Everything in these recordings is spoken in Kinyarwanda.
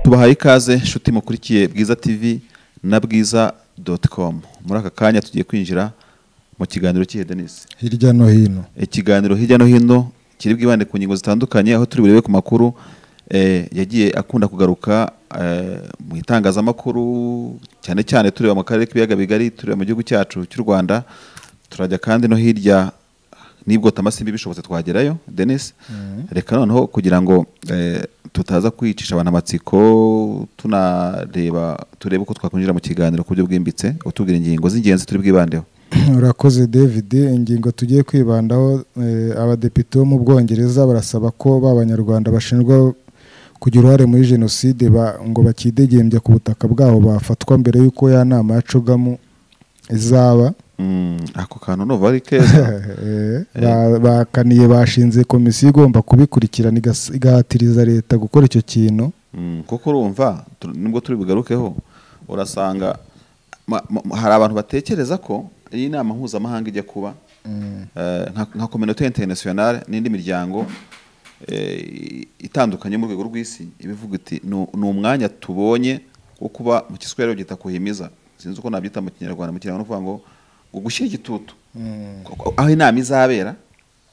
tubahaye ikaze inshuti mukurikiye bwiza tv na bwiza doti komu muri aka kanya tugiye kwinjira mu kiganiro cy'ihe denise hirya no hino ikiganiro hirya no hino kiri bwibande ku ngingo zitandukanye aho turi burebe ku makuru eh, yagiye akunda kugaruka eh, mu itangazamakuru cyane cyane tureba mu karere k'ibiyaga bigari tureba mu gihugu cyacu cy'u rwanda turajya kandi no hirya nibwo tamasimbi bishobotse twagerayo denis reka noneho kugira ngo eh, tutaza kwicisha abantu amatsiko tunareba turebe uko twakwinjira mu kiganiro ku buryo bwimbitse utubwira ingingo z'ingenzi turi bwibandeho urakoze david ingingo tugiye kwibandaho eh, abadepite bo mu bwongereza barasaba ko ba banyarwanda bashinjwa kugira uruhare muri jenoside ba- ngo bakidegembya ku butaka bwabo bafatwa mbere y'uko ya nama ya cogamu izaba Mm, ako kantu numva ari keza Eh, ba- bakaniye bashinze komisiyo igomba kubikurikirana igas- igahatiriza leta gukora icyo kintu Mm, kuko urumva tu- nubwo turi bugarukeho urasanga ma- ma- hari abantu batekereza ko iyi nama mpuzamahanga ijya kuba eh, nka- nka kominote internationale n'indi miryango eh, itandukanye yo mu rwego rw'isi ibivuga iti "Nu- ni umwanya tubonye wo kuba mu kiswahili babyita kuhimiza sinzi uko nabyita mu kinyarwanda mu kinyarwanda ni ukuvuga ngo ngo gushyira igitutu Ko- aho inama izabera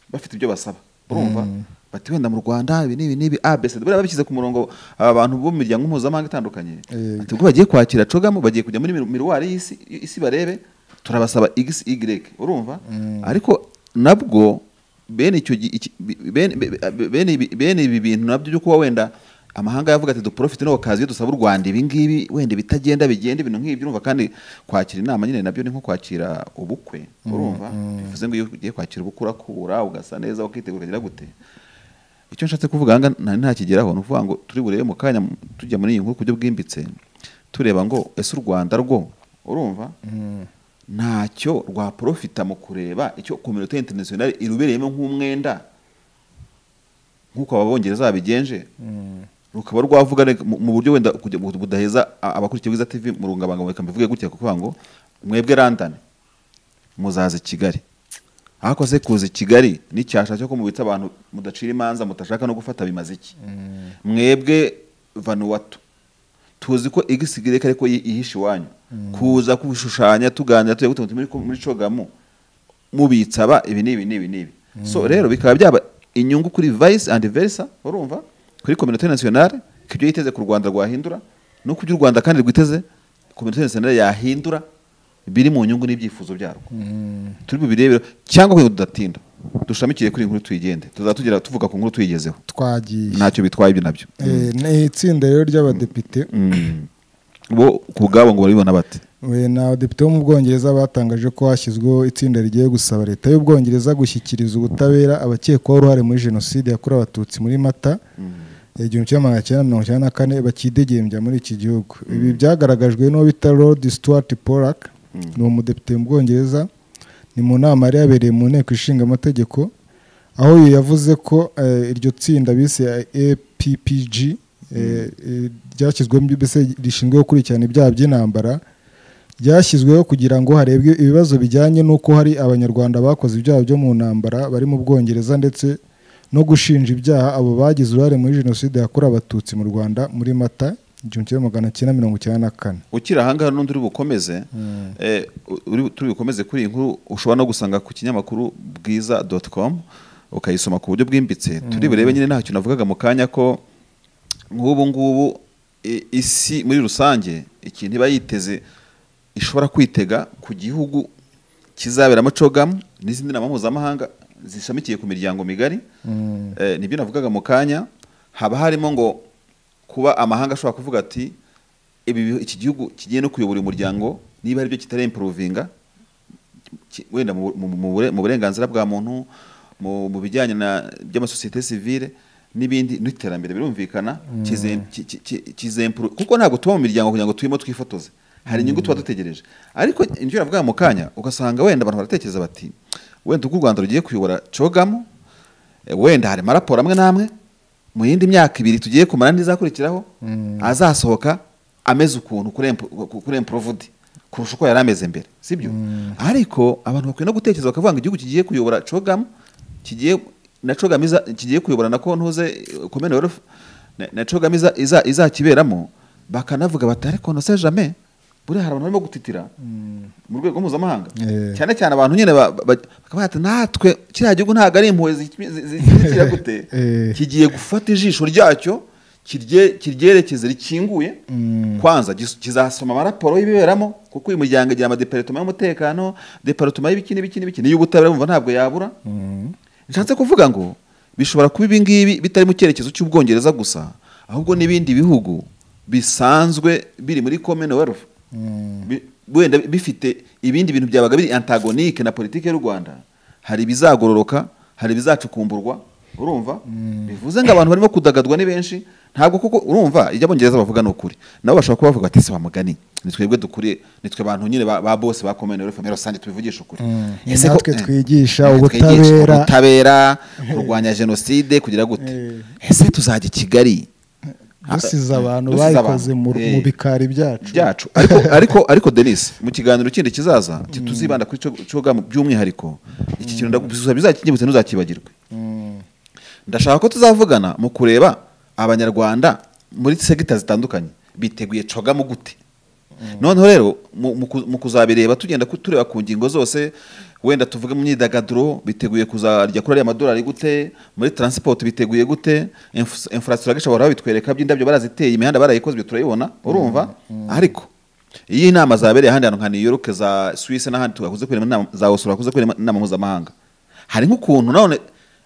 bafite ibyo basaba urumva bati wenda mu rwanda ibi n'ibi n'ibi abc buriya babishyize ku murongo aba bantu bo mu miryango mpuzamahanga itandukanye Eh. ati ubwo bagiye kwakira cogamu bagiye kujya muri miru- miruwari y'isi isi barebe turabasaba x y urumva ariko nabwo bene icyo gi- iki- bi- bene- be- be- bene ibi- bene ibi bintu nabyo byo kuba wenda amahanga yavuga ati duprofite no kazi dusaba u Rwanda ibi ngibi wenda bitagenda bigenda ibintu nk'ibyo urumva kandi kwakira inama nyine nabyo ni nko kwakira ubukwe urumva bivuze ngo iyo ugiye kwakira ubukwe urakura ugasa neza ukitegura ukagira gute icyo nshatse kuvuga hanga nta ntakigeraho ni ukuvuga ngo turi burebe mu kanya mu- tujya muri iyi nkuru ku buryo bwimbitse tureba ngo ese u rwanda rwo urumva ntacyo rwaprofita mu kureba icyo kominote interinasiyonari irubereyemo nk'umwenda nk'uko ababongereza babigenje rukaba rwavuga reka- mu mu buryo wenda kugira ngo budaheza a- abakurikiye bwiza tv mu rungabangabo reka mbivuge gutya kuvuga ngo mwebwe london muzaza i kigali ariko se kuza i kigali n'icyasha cyo kumubitsa abantu mudacira imanza mutashaka no gufata bimaze iki mwebwe vanuwatu tuzi ko igisigireka ariko yi- ihishe iwanyu kuza kubishushanya tuganira tuya gute muri muri cogamu mubitsa ba ibi n'ibi n'ibi n'ibi so rero bikaba byaba inyungu kuri vice and versa urumva kuri communauté nationale ku byo yiteze ku rwanda rwahindura no ku byo u rwanda kandi rwiteze communauté nationale yahindura biri mu nyungu n'ibyifuzo byarwo turi bubirebere cyangwa kugira ngo tudatinda dushamikiye kuri iyi nkuru tuyigende tuzatugira tuvuga ku nkuru tuyigezeho twagiye ntacyo bitwaye ibyo nabyo Eh, ni itsinda rero ry'abadepite Mm. bo ku bwabo ngo barabibona bate We ni abadepite bo mu bwongereza batangaje ko hashyizweho itsinda rigiye gusaba leta y'ubwongereza gushyikiriza ubutabera abakekwaho uruhare muri jenoside yakorewe abatutsi muri mata igihumbi kimwe magana cyenda mirongo icyenda na kane bakidegembya muri iki gihugu ibi byagaragajwe n'uwo bita Lord Stuart Pollack ni umudepite mu bwongereza ni mu nama yari yabereye mu nteko ishinga amategeko aho uyu yavuze ko eh, iryo tsinda bise APPG eh, eh, ryashyizwemo mbese rishinzwe gukurikirana ibyaha by'intambara ryashyizweho kugira ngo harebwe ibibazo bijyanye n'uko hari abanyarwanda bakoze ibyaha byo mu ntambara bari mu bwongereza ndetse no gushinja ibyaha abo bagize uruhare muri jenoside yakorewe abatutsi mu rwanda muri mata igihumbi kimwe magana cyenda mirongo icyenda na kane ukiri ahangaha n'undi uri bukomeze eh, uri turi bukomeze kuri iyi nkuru ushobora no gusanga ku kinyamakuru bwiza doti komu ukayisoma ku buryo bwimbitse turi burebe nyine ntacyo navugaga mu kanya ko nk'ubu ngubu i- isi muri rusange ikintu iba yiteze ishobora kwitega ku gihugu kizaberamo cogamu n'izindi nama mpuzamahanga zishamikiye ku miryango migari Eh, nibyo navugaga mu kanya haba harimo ngo kuba amahanga ashobora kuvuga ati ibi bi- iki gihugu kigiye no kuyobora uyu muryango niba aribyo kitari improvinga ki- wenda mu- mu- mu bure- mu burenganzira bwa muntu mu mu bijyanye na by'amasosiyete sivile n'ibindi n'iterambere birumvikana kizem- ki- ki- ki- kizempuru- kuko ntabwo tuba mu miryango kugira ngo turimo twifotoze hari inyungu tuba dutegereje ariko ibyo navuga mu kanya ugasanga wenda abantu baratekereza bati wenda ubwo u rwanda rugiye kuyobora cogamu eh, wenda harimo raporo amwe n'amwe mu yindi myaka ibiri tugiye kumara n'izakurikiraho azasohoka ameze ukuntu kuri empu- ku- kuri emprovudi kurusha uko yari ameze mbere sibyo ariko abantu bakwiye no gutekereza bakavuga ngo igihugu kigiye kuyobora cogamu kigiye na cogamu iza- kigiye kuyobora na kontuze komene na- na cogama iza- iza- izakiberamo bakanavuga bati ariko nose jame buriya hari abantu barimo gutitira mu rwego mpuzamahanga Eh. cyane cyane abantu nyine ba- ba- bakaba bati natwe kiriya gihugu ntabwo ari impuhwe zi- zi- zi- zikira gute Eh. kigiye gufata ijisho ryacyo kirye- kiryerekeze rikinguye kwanza gis- kizasoma amaraporo y'ibiberamo kuko uyu muryango igira amadeparitoma y'umutekano deparitoma y'ibiki n'ibiki n'ibiki n'iy'ubutabera wumva ntabwo yabura nshatse kuvuga ngo bishobora kuba ibi ngibi bitari mu cyerekezo cy'ubwongereza gusa ahubwo n'ibindi bihugu bisanzwe biri muri commonwealth bi- wenda bifite ibindi bintu byabaga biri antagonike na politiki y'u rwanda hari ibizagororoka hari ibizacukumburwa urumva bivuze ngo abantu barimo kudagadwa ni benshi ntabwo kuko urumva ibyo abongereza bavuga ni ukuri nabo bashobora kuba bavuga ati si bamugani ni twebwe dukuriye ni twe bantu nyine ba, ba bose ba commonwealth muri rusange tubivugisha ukuri Mm. Ni Ese ko- natwe eh, twigisha ni natwe twigisha ubutabera. ubutabera kurwanya jenoside kugira gute Eh. ese tuzajya i kigali dusize abantu Dusize bayikoze abantu. mu Eh. mu bikari byacu byacu ariko ariko ariko denise mu kiganiro kindi kizaza ki- tuzibanda kuri cyo- cyogamu by'umwihariko iki kintu ndagusubiza bizakinyibutse ntuzakibagirwe ndashaka ko tuzavugana mu kureba abanyarwanda muri segita zitandukanye biteguye cogamu gute noneho rero mu- mu ku- mu kuzabireba tugenda ku- tureba ku ngingo zose wenda tuvuge mu myidagaduro biteguye kuzarya kuri ariya madolari gute muri transport biteguye gute infrastructure bahora babitwereka by'indabyo baraziteye imihanda barayikozwe turayibona urumva ariko iyo inama zabereye ahandi hantu nka New York za Swiss n'ahandi tugakuze kwirema inama za Oslo bakuze kwirema inama mpuzamahanga hari nk'ukuntu none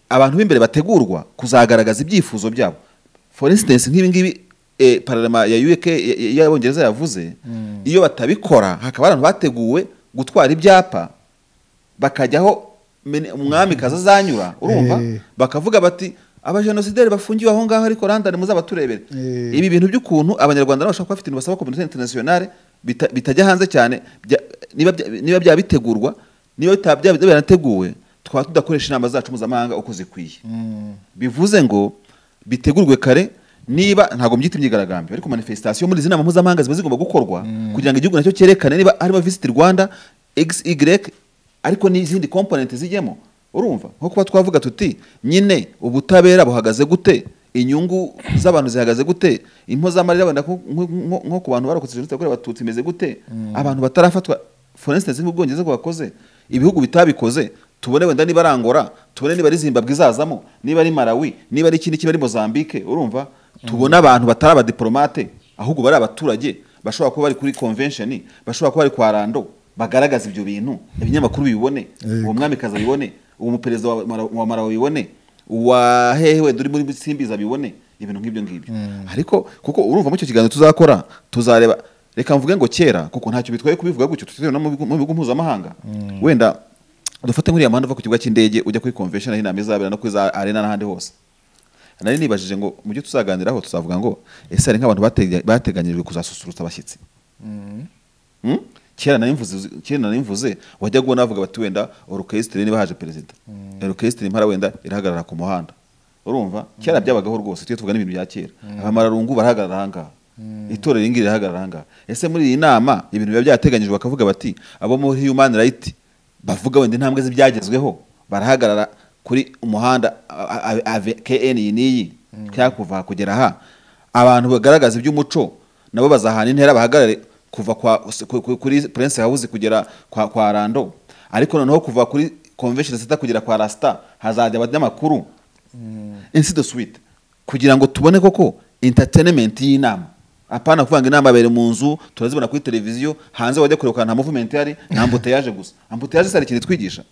abantu b'imbere bategurwa kuzagaragaza ibyifuzo byabo for instance nk'ibi ngibi eh, pararema ya UK ya- ya- y'abongereza yavuze iyo batabikora hakaba abantu bateguwe gutwara ibyapa bakajyaho mene- umwami kaza azanyura urumva Eh. bakavuga bati abajenosideri bafungiwe aho ngaho ariko randani muzabaturebere Eh. ibi bintu by'ukuntu abanyarwanda nabo bashobora kuba bafite ibintu basaba kominote interinasiyonale bita- bitajya hanze cyane bya- niba bya- niba byaba bitegurwa niba bitaba byaba byarateguwe twaba tudakoresha inama zacu mpuzamahanga uko zikwiye bivuze ngo bitegurwe kare niba ntabwo mbyita imyigaragambyo ariko manifestation muri izi nama mpuzamahanga ziba zigomba gukorwa kugira ngo igihugu nacyo cyerekane niba harimo visit rwanda xy ariko n'izindi komponenti zijyemo urumva nko kuba twavuga tuti nyine ubutabera buhagaze gute inyungu z'abantu zihagaze gute impozamarira wenda nko- nko- nko nko ku bantu barokotse jenoside yakorewe abatutsi imeze gute abantu batarafatwa for instance mu bwongereza bwakoze ibihugu bitabikoze tubone wenda niba ari Angola tubone niba ari zimbabwe izazamo niba ari malawi niba ari ikindi kiba ari mozambique urumva tubone abantu batari abadiporomate ahubwo bari abaturage bashobora kuba bari kuri convention bashobora kuba bari kwa rando bagaragaza ibyo bintu ibinyamakuru bibone Yego. uwo mwamikazi abibone uwo muperezida wa Mara- wa marawi abibone uwa hehe wenda uri muri simbizi abibone ibintu nk'ibyo ngibyo ariko kuko urumva muri icyo kiganiro tuzakora tuzareba reka mvuge ngo kera kuko ntacyo bitwaye kubivuga gutyo tutitewe no mu bigo mu bigo mpuzamahanga wenda dufate nk'uriya muhanda uva ku kibuga cy'indege ujya kuri convention aho inama izabera no kuri za arena n'ahandi hose nari nibajije ngo mu byo tuzaganiraho tuzavuga ngo ese hari nk'abantu batega- bateganyirijwe kuzasusurutsa abashyitsi Mm? kera nari mvuze kera nari mvuze wajya ubona bavuga bati wenda orukesitiri niba haje perezida orukesitiri impara wenda irahagarara ku muhanda urumva kera byabagaho rwose tujye tuvuga n'ibintu bya kera abamararungu barahagarara ahangaha itorero iri ngiri rirahagarara ahangaha ese muri iyi nama ibintu biba byateganyijwe bakavuga bati abo muri human right bavuga wenda intambwe z'ibyagezweho barahagarara kuri umuhanda a- a- ave- kn iyi n'iyi cyangwa kuva aha kugera aha abantu bagaragaza iby'umuco nabo bazahana intera bahagarare kuva kwa, ku- ku- kuri prince house kugera kwa, kwa rando ariko noneho kuva kuri convention center kugera kwa rasta hazajya abanyamakuru ainsi de suite kugira ngo tubone koko entertainment y'inama apana kuvuga ngo inama abere mu nzu turazibona kuri televiziyo hanze wajya kureba ukuntu nta movement ihari nta ambuteyage gusa ambuteyage si hari ikintu itwigisha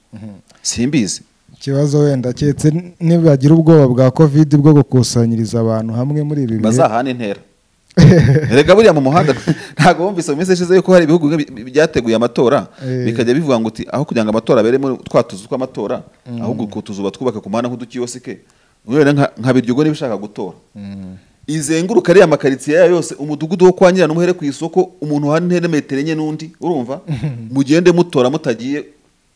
simbizi ikibazo wenda keretse nibagira ubwoba bwa covid bwo gukusanyiriza abantu hamwe muri ibi bihe bazahana intera erega buriya mu muhanda ntabwo wumvise mu minsi ishize yuko hari ibihugu bi- bi- byateguye amatora Eh. bikajya bivuga ngo uti aho kugira ngo amatora abere muri twa tuzu tw'amatora ahubwo utwo tuzu batwubaka ku muhanda nk'udukiyosike wenda nka nka Biryogo niba ishaka gutora izenguruka ariya makaritsiye yayo yose umudugudu wo kwa nyirana umuhere ku isoko umuntu hari intera metero enye n'undi urumva mugende mutora mutagiye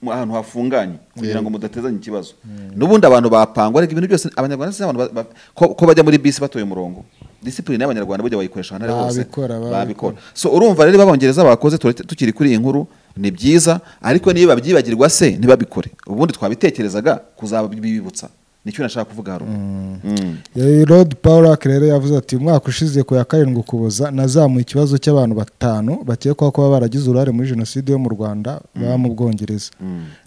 mu- ahantu hafunganye kugira ngo mudatezanye ikibazo n'ubundi abantu bapangwa ariko ibintu byose abanyarwanda si abantu ba- ba- ko ko bajya muri bisi batoye umurongo disipurine y'abanyarwanda burya bayikoresha ahantu ari hose Babikora, babikora. babikora so urumva rero babongereza bakoze tura- tukiri kuri iyi nkuru ni byiza ariko niyo babyibagirwa se ntibabikore ubundi twabitekerezaga kuzabibibutsa nicyo nashaka kuvuga haruguru Mm. rod paul rero yavuze ati umwaka ushize ku ya karindwi ukuboza nazamuye ikibazo cy'abantu batanu bakekwaho kuba baragize uruhare muri jenoside yo mu rwanda baba mu bwongereza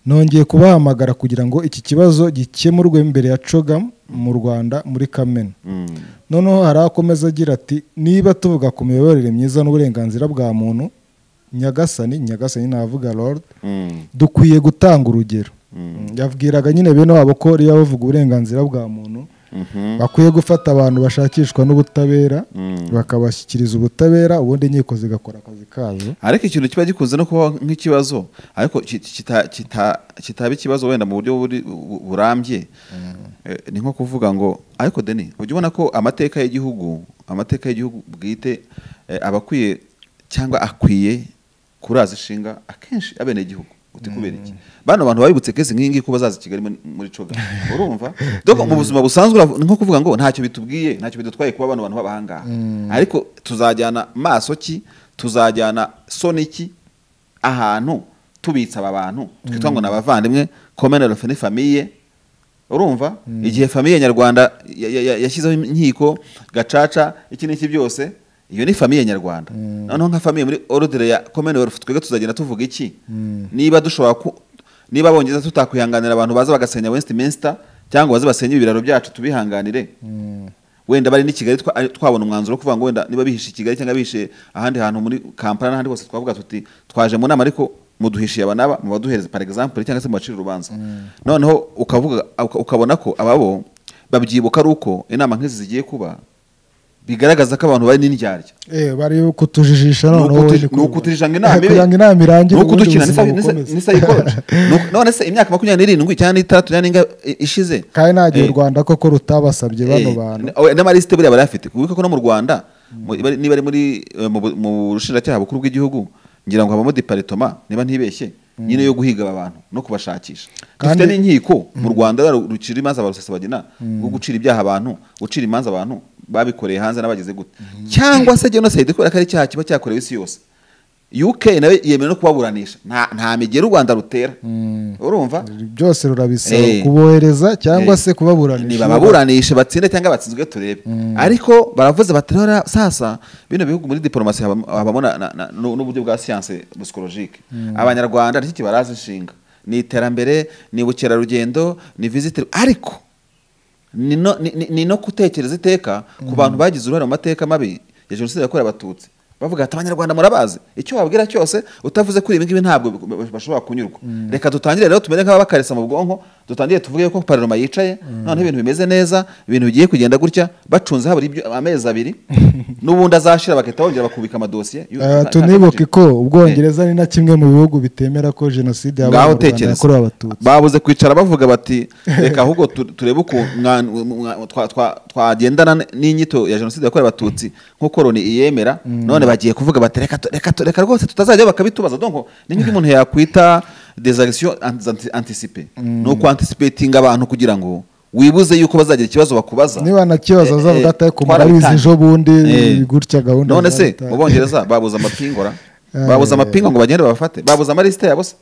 nongeye kubahamagara kugira ngo iki kibazo gikemurwe mbere ya coga mu rwanda muri kamena Mm. noneho hari akomeza agira ati niba tuvuga ku miyoborere myiza n'uburenganzira bwa muntu nyagasani nyagasani navuga lord Mm. dukwiye gutanga urugero yabwiraga nyine bene wabo ko iyo bavuga uburenganzira bwa muntu Mhm. bakwiye gufata abantu bashakishwa n'ubutabera Mm. bakabashyikiriza ubutabera ubundi inkiko zigakora akazi kazo ariko ikintu kiba gikunze no kuba nk'ikibazo ariko ki- kita- kita- kitaba ikibazo wenda mu buryo buri- bu- burambye Eh, ni nko kuvuga ngo ariko deni ujya ubona ko amateka y'igihugu amateka y'igihugu bwite eh, aba akwiye cyangwa akwiye kuraza ishinga akenshi abenegihugu uti kubera iki bano bantu babibutse kesi nk'iyi ngiyi ko bazaza i kigali muri- muri coga urumva doko mu buzima busanzwe uravu- ni nko kuvuga ngo ntacyo bitubwiye ntacyo bidutwaye kuba bano bantu baba ahangaha ariko tuzajyana maso ki tuzajyana soni ki ahantu tubitsa aba bantu twitwa ngo ni abavandimwe commonwealth ni famiye urumva igihe famiye nyarwanda ya- ya- ya- yashyizeho inkiko gacaca iki n'iki byose iyo ni famiye nyarwanda noneho nka famiye muri orudire ya commonwealth twebwe tuzagenda tuvuga iki niba dushobora ku niba bongeza tutakwihanganira abantu baza bagasenya westminster cyangwa baze basenye ibiraro byacu tubihanganire wenda bari n'i kigali twa- ari- twabona umwanzuro wo kuvuga ngo wenda niba bihishe i kigali cyangwa bihishe ahandi hantu muri kampala n'ahandi hose twavuga tuti twaje mu nama ariko muduhishiye aba n'aba mubaduhereze par exemple cyangwa se mubacire urubanza noneho ukavuga uka- ukabona ko ababo babyibuka ari uko inama nk'izi zigiye kuba bigaragaza ko abantu bari n'indyarya eh bari kutujijisha noneho Nukutu- wenda ko- nukuturiranga inama ibe- kugira ngo inama irangire nuko ubundi dukina ubuzima n'isa- n'isa- bukomeze. n'isayikoje. Nuko- none se imyaka makumyabiri n'irindwi cyangwa n'itandatu cyangwa n'inga ishize kandi nta gihe Eh, u rwanda koko rutabasabye bano Eh, bantu n- oya, n'amalisite buriya bari afite kuko ko no mu rwanda mu- bari- niba ari muri eh, mu bu- mu bushinjacyaha bukuru bw'igihugu ngira ngo habamo diparitoma niba ntibeshye nyine yo guhiga aba bantu no kubashakisha dufite Kandi- n'inkiko mu rwanda rura- rucira imanza ba rusesabagina rwo gucira ibyaha abantu gucira imanza abantu babikoreye hanze n'abagize gute cyangwa se jenoside kubera ko ari icyaha kiba cyakorewe isi yose uk nayo yemera no kubaburanisha nta nta migeri u rwanda rutera urumva byose rurabisaba Eh. kubohereza cyangwa Eh. se kubaburanisha bababuranishe batsinde cyangwa batsinzwe turebe ariko baravuze bati rero sasa bino bihugu muri diporomasi habamo habamo na- na- na- nu- n'uburyo bwa siyanse busikolojike abanyarwanda nicyo kibaraza inshinga ni iterambere ni ubukerarugendo ni visite ariko ni no- ni- ni- ni no gutekereza iteka ku bantu bagize uruhare mu mateka mabi ya jenoside yakorewe abatutsi bavuga ati abanyarwanda murabazi icyo wabwira cyose utavuze kuri ibi ngibi ntabwo bashobora kunyurwa reka dutangire rero tumere nk'ababakarisa mu bwonko dutangire tuvuge ko pararoma yicaye noneho ibintu bimeze neza ibintu bigiye kugenda gutya bacunze habura ibyo- amezi abiri n'ubundi azashira bagahita bongera bakubika amadosiye Yo- nta- nta- tunibuke ko ubwongereza ni na kimwe mu bihugu bitemera ko jenoside yabaye ngaho mu rwanda tekereza yakorewe abatutsi babuze kwicara bavuga bati reka ahubwo tu- turebe uko mwa- mwa- twa- twa- twagendana n'inyito ya jenoside yakorewe abatutsi nk'uko loni iyemera none bagiye kuvuga bati reka tu- reka tu- reka rwose tutazajya bakabitubaza donko ni nk'ibyo umuntu yakwita des actions anti- anticipées ni ukwantisipetinga abantu kugira ngo wibuze yuko bazagira ikibazo bakubaza niba ntakibazo Eh, azavuga eh, ati ariko twarabitangiye. murabizi ejo bundi Eh. gutya gahunda none se zaratangiye." mu bongereza babuze amapingura babuze amapinga ngo bagende babafate babuze amalisite yabo se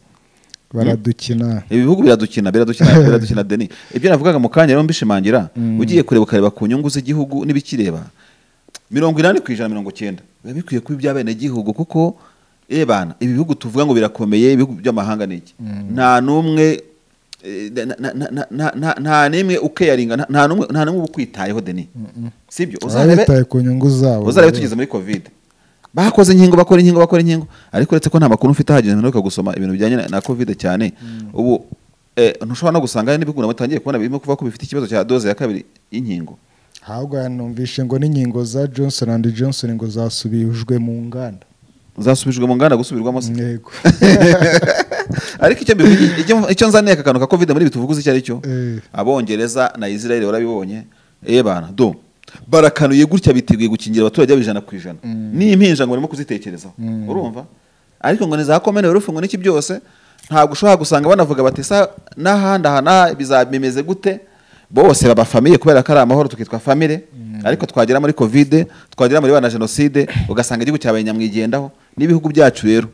baradukina ibi bihugu biradukina biradukina biradukina deni ibyo navugaga mu kanya rero mbishimangira ugiye kureba ukareba ku nyungu z'igihugu n'ibikireba mirongo inani ku ijana mirongo cyenda biba bikwiye kuba iby'abenegihugu kuko ebana ibi bihugu tuvuga ngo birakomeye ibihugu by'amahanga ni iki nta n'umwe eh, na- na- na- na- na- na- nta n'imwe ukeyaringa nta- nta n'umwe nta n'umwe uba ukwitayeho deni sibyo baba uzarebe bitaye ku nyungu zabo uzarebe tugeze muri covid bakoze inkingo bakora inkingo bakora inkingo ariko uretse ko nta makuru mfite ahagije mperuka gusoma ibintu bijyanye na- na covid cyane ubu eh, ntushobora no gusanga hari n'ibihugu nabo bitangiye kubona birimo kuvuga ko bifite ikibazo cya doze ya kabiri y'inkingo ahubwo yanumvishe ngo n'inkingo za johnson and johnson ngo zasubijwe mu nganda zasubijwe mu nganda gusubirwamo se yego ariko icyo mbivuga icyo- icyo nzaniye aka kantu ka covid muri ibi tuvuguze icyo ari cyo Eh. abongereza na israel barabibonye eh bana do barakanuye gutya biteguye gukingira abaturage babo ijana ku ijana n'impinja ngo barimo kuzitekerezaho urumva ariko ngo ni za komene rufu ngo n'iki byose ntabwo ushobora gusanga banavuga bati sa n'ahandi aha n'aha biza- bimeze gute bose baba famille kubera ko ari amahoro tukitwa famille ariko twagera muri covid twagera muri ba na jenoside ugasanga igihugu cyabaye nyamwigendaho n'ibihugu byacu rero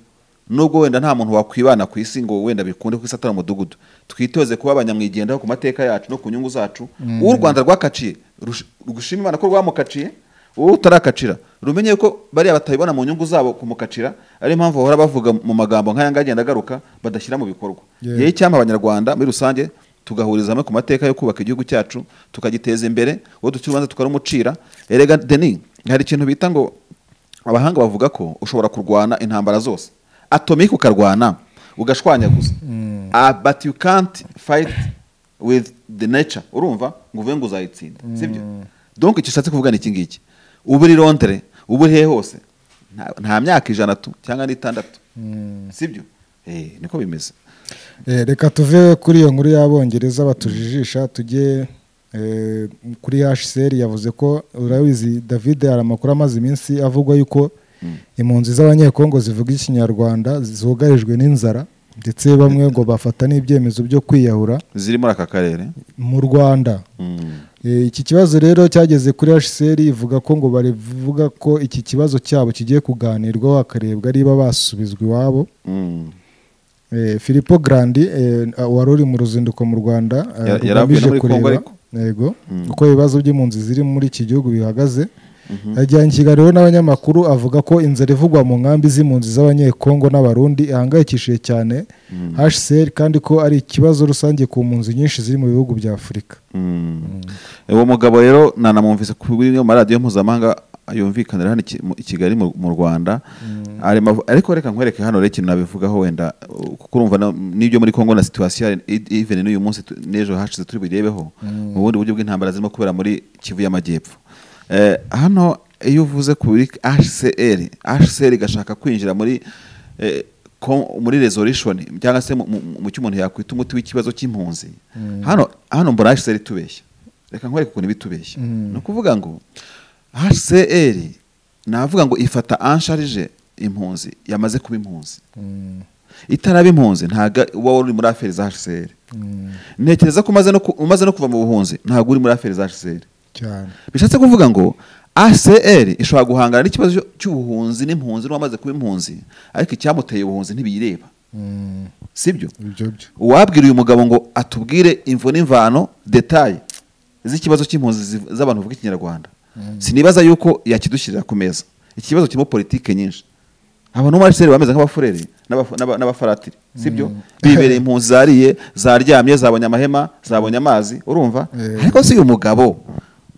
nubwo wenda nta muntu wakwibana ku isi ngo wenda bikunde ku isi atari umudugudu twitoze kuba abanyamwigendaho ku mateka yacu no ku nyungu zacu uwo u rwanda rwakaciye rush- rugushime imana ko rwamukaciye wowe utarakacira rumenye ko bariya batabibona mu nyungu zabo kumukacira ariyo mpamvu bahora bavuga mu magambo nk'aya ngaya agenda agaruka badashyira mu bikorwa Yeah. rero icyampa abanyarwanda muri rusange tugahuriza hamwe ku mateka yo kubaka igihugu cyacu tukagiteza imbere uwo dukira urubanza tukarumucira erega deni hari ikintu bita ngo abahanga bavuga ko ushobora kurwana intambara zose atomike ukarwana ugashwanyaguza Ah, but you can't fight with the nature urumva ngo uvuge ngo uzayitsinda sibyo donc icyo ushatse kuvuga ni iki ngiki uba uri londere uba uri hehe hose nta- nta myaka ijana tu cyangwa n'itandatu sibyo Eh, niko bimeze Eh, reka tuve kuri iyo nkuru y'abongereza batujijisha tujye eh, kuri hcr yavuze ko urabizi david hari amakuru amaze iminsi avugwa yuko impunzi z'abanyekongo zivuga ikinyarwanda zugarijwe n'inzara ndetse bamwe ngo bafata n'ibyemezo byo kwiyahura ziri muri aka karere mu rwanda Mm. Eh, iki kibazo rero cyageze kuri hcr ivuga ko ngo barivuga ko iki kibazo cyabo kigiye kuganirwaho hakarebwa niba basubizwa iwabo Mm. Eh, Filippo Grandi eh, wari uri mu ruzinduko mu Rwanda eh, Yar- yaravuye rugamije no muri Congo kureba ariko. yego uko ibibazo by'impunzi ziri muri iki gihugu bihagaze yajyanye ikiganiro n'abanyamakuru avuga ko inzara ivugwa mu nkambi z'impunzi z'abanyekongo n'abarundi ihangayikishije cyane HCR kandi ko ari ikibazo rusange ku mpunzi nyinshi ziri mu bihugu bya Afurika Mm. uwo mugabo rero nanamwumvise kuri yo maradiyo mpuzamahanga yumvikanira hano i Ki- mu- i kigali mu mu rwanda Arimo avu- ariko reka nkwereke hano rero ikintu nabivugaho wenda uh, kuko urumva na- n'ibyo muri kongo na situwasiyo even n'uyu munsi tu- n'ejo hashize turi birebeho mu bundi buryo bw'intambara zirimo kubera muri kivu y'amajyepfo Eh, hano iyo uvuze kuri hcr hcr igashaka kwinjira muri eh, ko- muri resolution cyangwa se mu- mu mu cyo umuntu yakwita umuti w'ikibazo cy'impunzi hano hano mbona hcr itubeshya reka nkwereke ukuntu bitubeshya ni ukuvuga ngo hcr navuga ngo ifata ansharije impunzi yamaze kuba impunzi itaraba impunzi ntago uba uri muri aferi za hcr ntekereza ko umaze no ku- umaze no kuva mu buhunzi ntago uri muri aferi za hcr cyane bishatse kuvuga ngo ACR ishobora guhangana n'ikibazo cyo- cy'ubuhunzi n'impunzi n'uwamaze kuba impunzi ariko icyamuteye ubuhunzi ntibiyireba Mm, sibyo ibyo byo uwabwira uyu mugabo ngo atubwire imvo n'imvano detaye z'ikibazo cy'impunzi ziv- z'abantu bavuga ikinyarwanda sinibaza yuko yakidushyirira ku meza iki kibazo kirimo politike nyinshi abantu muri ACR bameze nk'abafurere n'abafu- n'aba- n'abafaratiri sibyo bibereye impunzi zariye zaryamye zabonye amahema zabonye amazi urumva Eh. ariko si uyu mugabo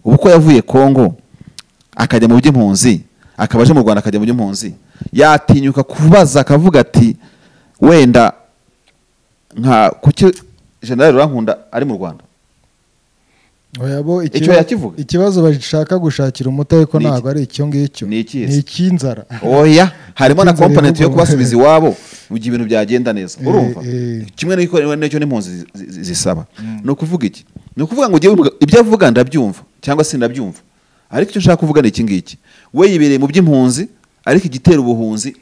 ubu ko yavuye kongo akajya mu by'impunzi akaba aje mu rwanda akajya mu by'impunzi yatinyuka kubaza akavuga ati wenda nka kuki generali rurankunda ari mu rwanda Oya bo, Icyo ikiba- yakivuga? ikibazo bashaka gushakira umuti ariko Ni iki? ntabwo ari icyo ngicyo Ni iki se? ni icy'inzara oya harimo na Itinze komponenti yo bivugwa. kubasubiza iwabo mu gihe ibintu byagenda neza Eh, urumva eh. kimwe n'iko- n'icyo n'impunzi zi- zi- zisaba ni ukuvuga iki ni ukuvuga ngo ujye wibuka, ibyo avuga ndabyumva cyangwa se ndabyumva ariko icyo nshaka kuvuga ni iki ngiki we yibereye mu by'impunzi ariko igitera ubuhunzi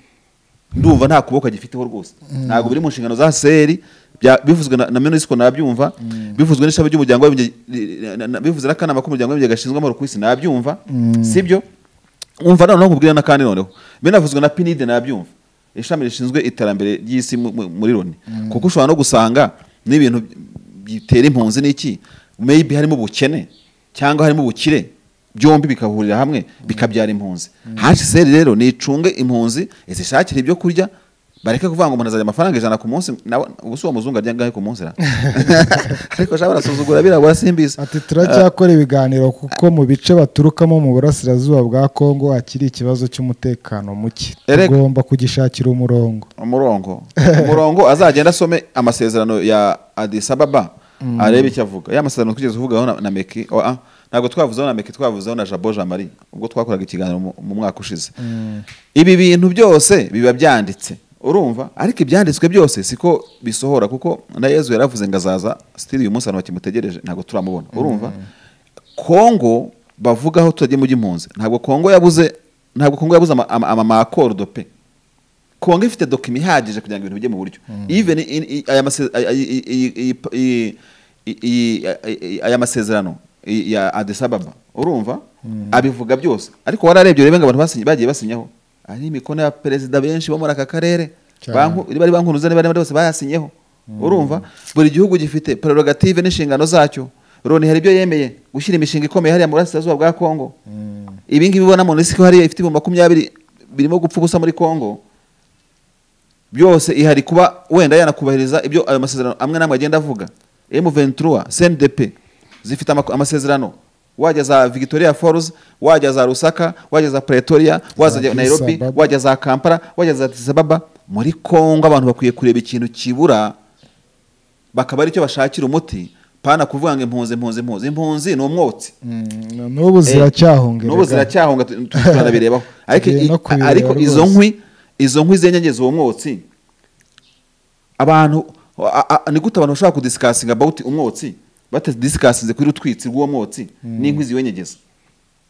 ndumva nta kuboko agifiteho rwose ntabwo biri mu nshingano za seri bya- bivuzwe na, na minisiko nabyumwa bivuzwe n'ishami ry'umuryango w'abimbye na- na- na- bivuzwe n'akanama k'umuryango w'abimbye gashinzwe amahoro ku isi nabyumva sibyo umva noneho nkubwira n'akandi noneho binavuzwe na pinide nabyumva ishami rishinzwe iterambere ry'isi mu- mu- muri loni kuko ushobora no gusanga n'ibintu bitera impunzi n'iki maybe harimo ubukene cyangwa harimo ubukire byombi bikahurira hamwe bikabyara impunzi hcr rero nicunge impunzi izishakire ibyo kurya bareke kuvuga ngo umuntu azajya amafaranga ijana ku munsi nawe ubu si uwo muzungu arya angahe ku munsi ra ariko ashobora gusuzugura birabura simbizi Ati turacyakora ibiganiro kuko mu bice baturukamo mu burasirazuba bwa Kongo hakiri ikibazo cy'umutekano muke Erega- tugomba kugishakira umurongo umurongo umurongo azagenda asome amasezerano ya Addis Ababa arebe icyo avuga ya masezerano twigeze kuvugaho na, na meki oh, ah, ntabwo twavuzeho na meki twavuzeho na jabo jean marie ubwo twakoraga ikiganiro mu, mu mwaka ushize ibi bintu byose biba byanditse urumva ariko ibyanditswe byose siko bisohora kuko na yezu yaravuze ngo azaza stili uyu munsi abantu bakimutegereje ntabwo turamubona urumva kongo bavugaho tutajya mu by'impunzi ntabwo kongo yabuze ntabwo kongo yabuze ama- ama- amamakordo pe kongo ifite dokima ihagije kugira ngo ibintu bijye mu buryo even in- i- aya mase- ay- ay- i- i- i- i- i- i- i- aya masezerano i- ya Addis Ababa urumva abivuga byose ariko wararebye urebe ngo abantu basinye- bagiye basinyaho ari imikono ya perezida benshi bo muri aka karere Cyane. Banku- bari banki mpuzamahanga bari bari bose bayasinyeho urumva buri gihugu gifite prerogative n'inshingano zacyo Loni hari ibyo yemeye gushyira imishinga ikomeye hariya mu burasirazuba bwa kongo ibi ngibi ubona mu isi ko hariya ifite ibihumbi makumyabiri birimo gupfa ubusa muri kongo byose ihari kuba wenda yanakubahiriza ibyo ayo masezerano amwe n'amwe agenda avuga M23 CNDP zifite ama- amasezerano wajya za Victoria Falls wajya za Lusaka wajya za Pretoria wajya za Addis Nairobi Ababa. wajya za Kampala wajya za Addis Ababa muri Kongo abantu bakwiye kureba ikintu kibura bakaba ari cyo bashakira umuti pana kuvuga ngo impunzi impunzi impunzi impunzi ni umwotsi Mm, n'ubu ziracyahongerera n'ubu ziracyahunga tu- tu- turabirebaho ariko Tugiye i- no kubireba ariko izo rwose. nkwi izo nkwi zenyegeza uwo mwotsi abantu a- a- ni gute abantu bashobora kudisikasinga about umwotsi batadisikasinze kuri utwitsi rw'uwo mwotsi n'inkwi ziwenyegeza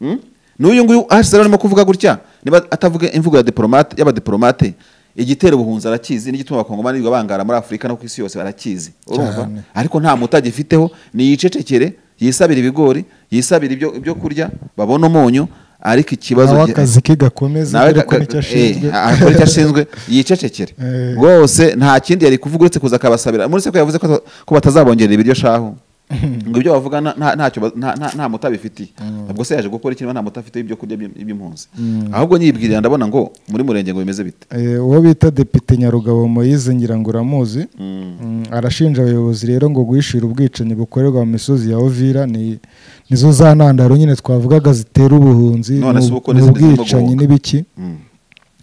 Mm? n'uyu nguyu ahashize arimo kuvuga gutya niba atavuga imvugo ya diplomate y'abadiplomate igitera ubuhunzi arakizi n'igituma abakongomani birirwa bangara muri afurika no ku isi yose barakizi urumva Cyane. ariko nta muti agifiteho niyicecekere yisabira ibigori yisabira ibyo ibyo kurya babona umunyu ariko ikibazo nawe gi- akazi ke gakomeza nawe dore ko ga- nicyo ga- ashinzwe eh, akora icyo ashinzwe yicecekere Eh. rwose nta kindi yari kuvuga uretse kuza akabasabira muri se ko yavuze ko ata- ko batazabongerera ibiryo shahu ngo ibyo bavuga nta- nta- ntacyo ba- nta- nta- nta muti abifitiye ubwo se yaje gukora ikintu nta muti afite ibyo kurya by'im- by'impunzi ahubwo nyibwirira ndabona ngo muri murenge ngo bimeze bite Eh, uwo bita depite nyarugabo moyize ngirango uramuzi Mm, arashinja abayobozi rero ngo guhishira ubwicanyi bukorerwa mu misozi ya ovira ni nizo za ntandaro nyine twavugaga zitera ubuhunzi None ni si uko ubu- ni n'izi zirimo ubwicanyi guhunga. n'ibiki Mm.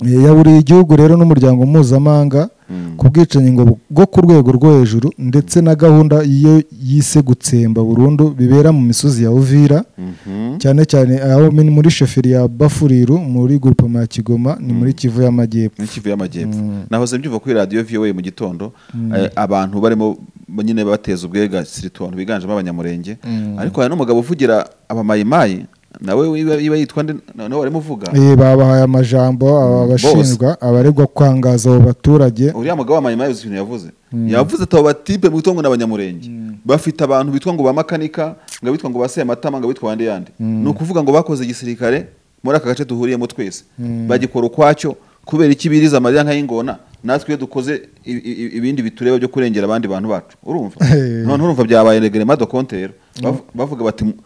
Eh, yaburiye igihugu rero n'umuryango mpuzamahanga ku bwicanyi ngo bu- bwo ku rwego rwo hejuru ndetse na gahunda iyo yise gutsemba burundu bibera mu misozi ya uvira Mhm. cyane cyane aho ni muri sheferi ya bafuriru muri grupema ya kigoma ni muri kivu y'amajyepfo n'ikivu y'amajyepfo nahoze mbyumva kuri radiyo voa mu gitondo eh, abantu barimo nyine bateza ubwegasiritu abantu biganjemo abanyamurenge ariko hari n'umugabo uvugira abamayimayi nawe wiba- iba yitwa nde nawe warimo uvuga Eh, babahaye amajambo aba bashinjwa abaregwa kwangaza abo baturage uriya mugabo wamayimayi uzi ikintu yavuze yavuze ati abo batipe mu ngo n'abanyamurenge bafite abantu bitwa ngo ba makanika ngo abitwa ngo ba sematama ngo abitwa bande yande ni ukuvuga ngo bakoze igisirikare muri aka gace duhuriyemo twese bagikora ukwacyo kubera iki biriza amarira nk'ay'ingona natwe iyo dukoze i- i- i- ibindi bitureba byo kurengera abandi bantu bacu urumva Eh. none urumva byabaye regrema de compte rero Bavu- bavuga bati mu-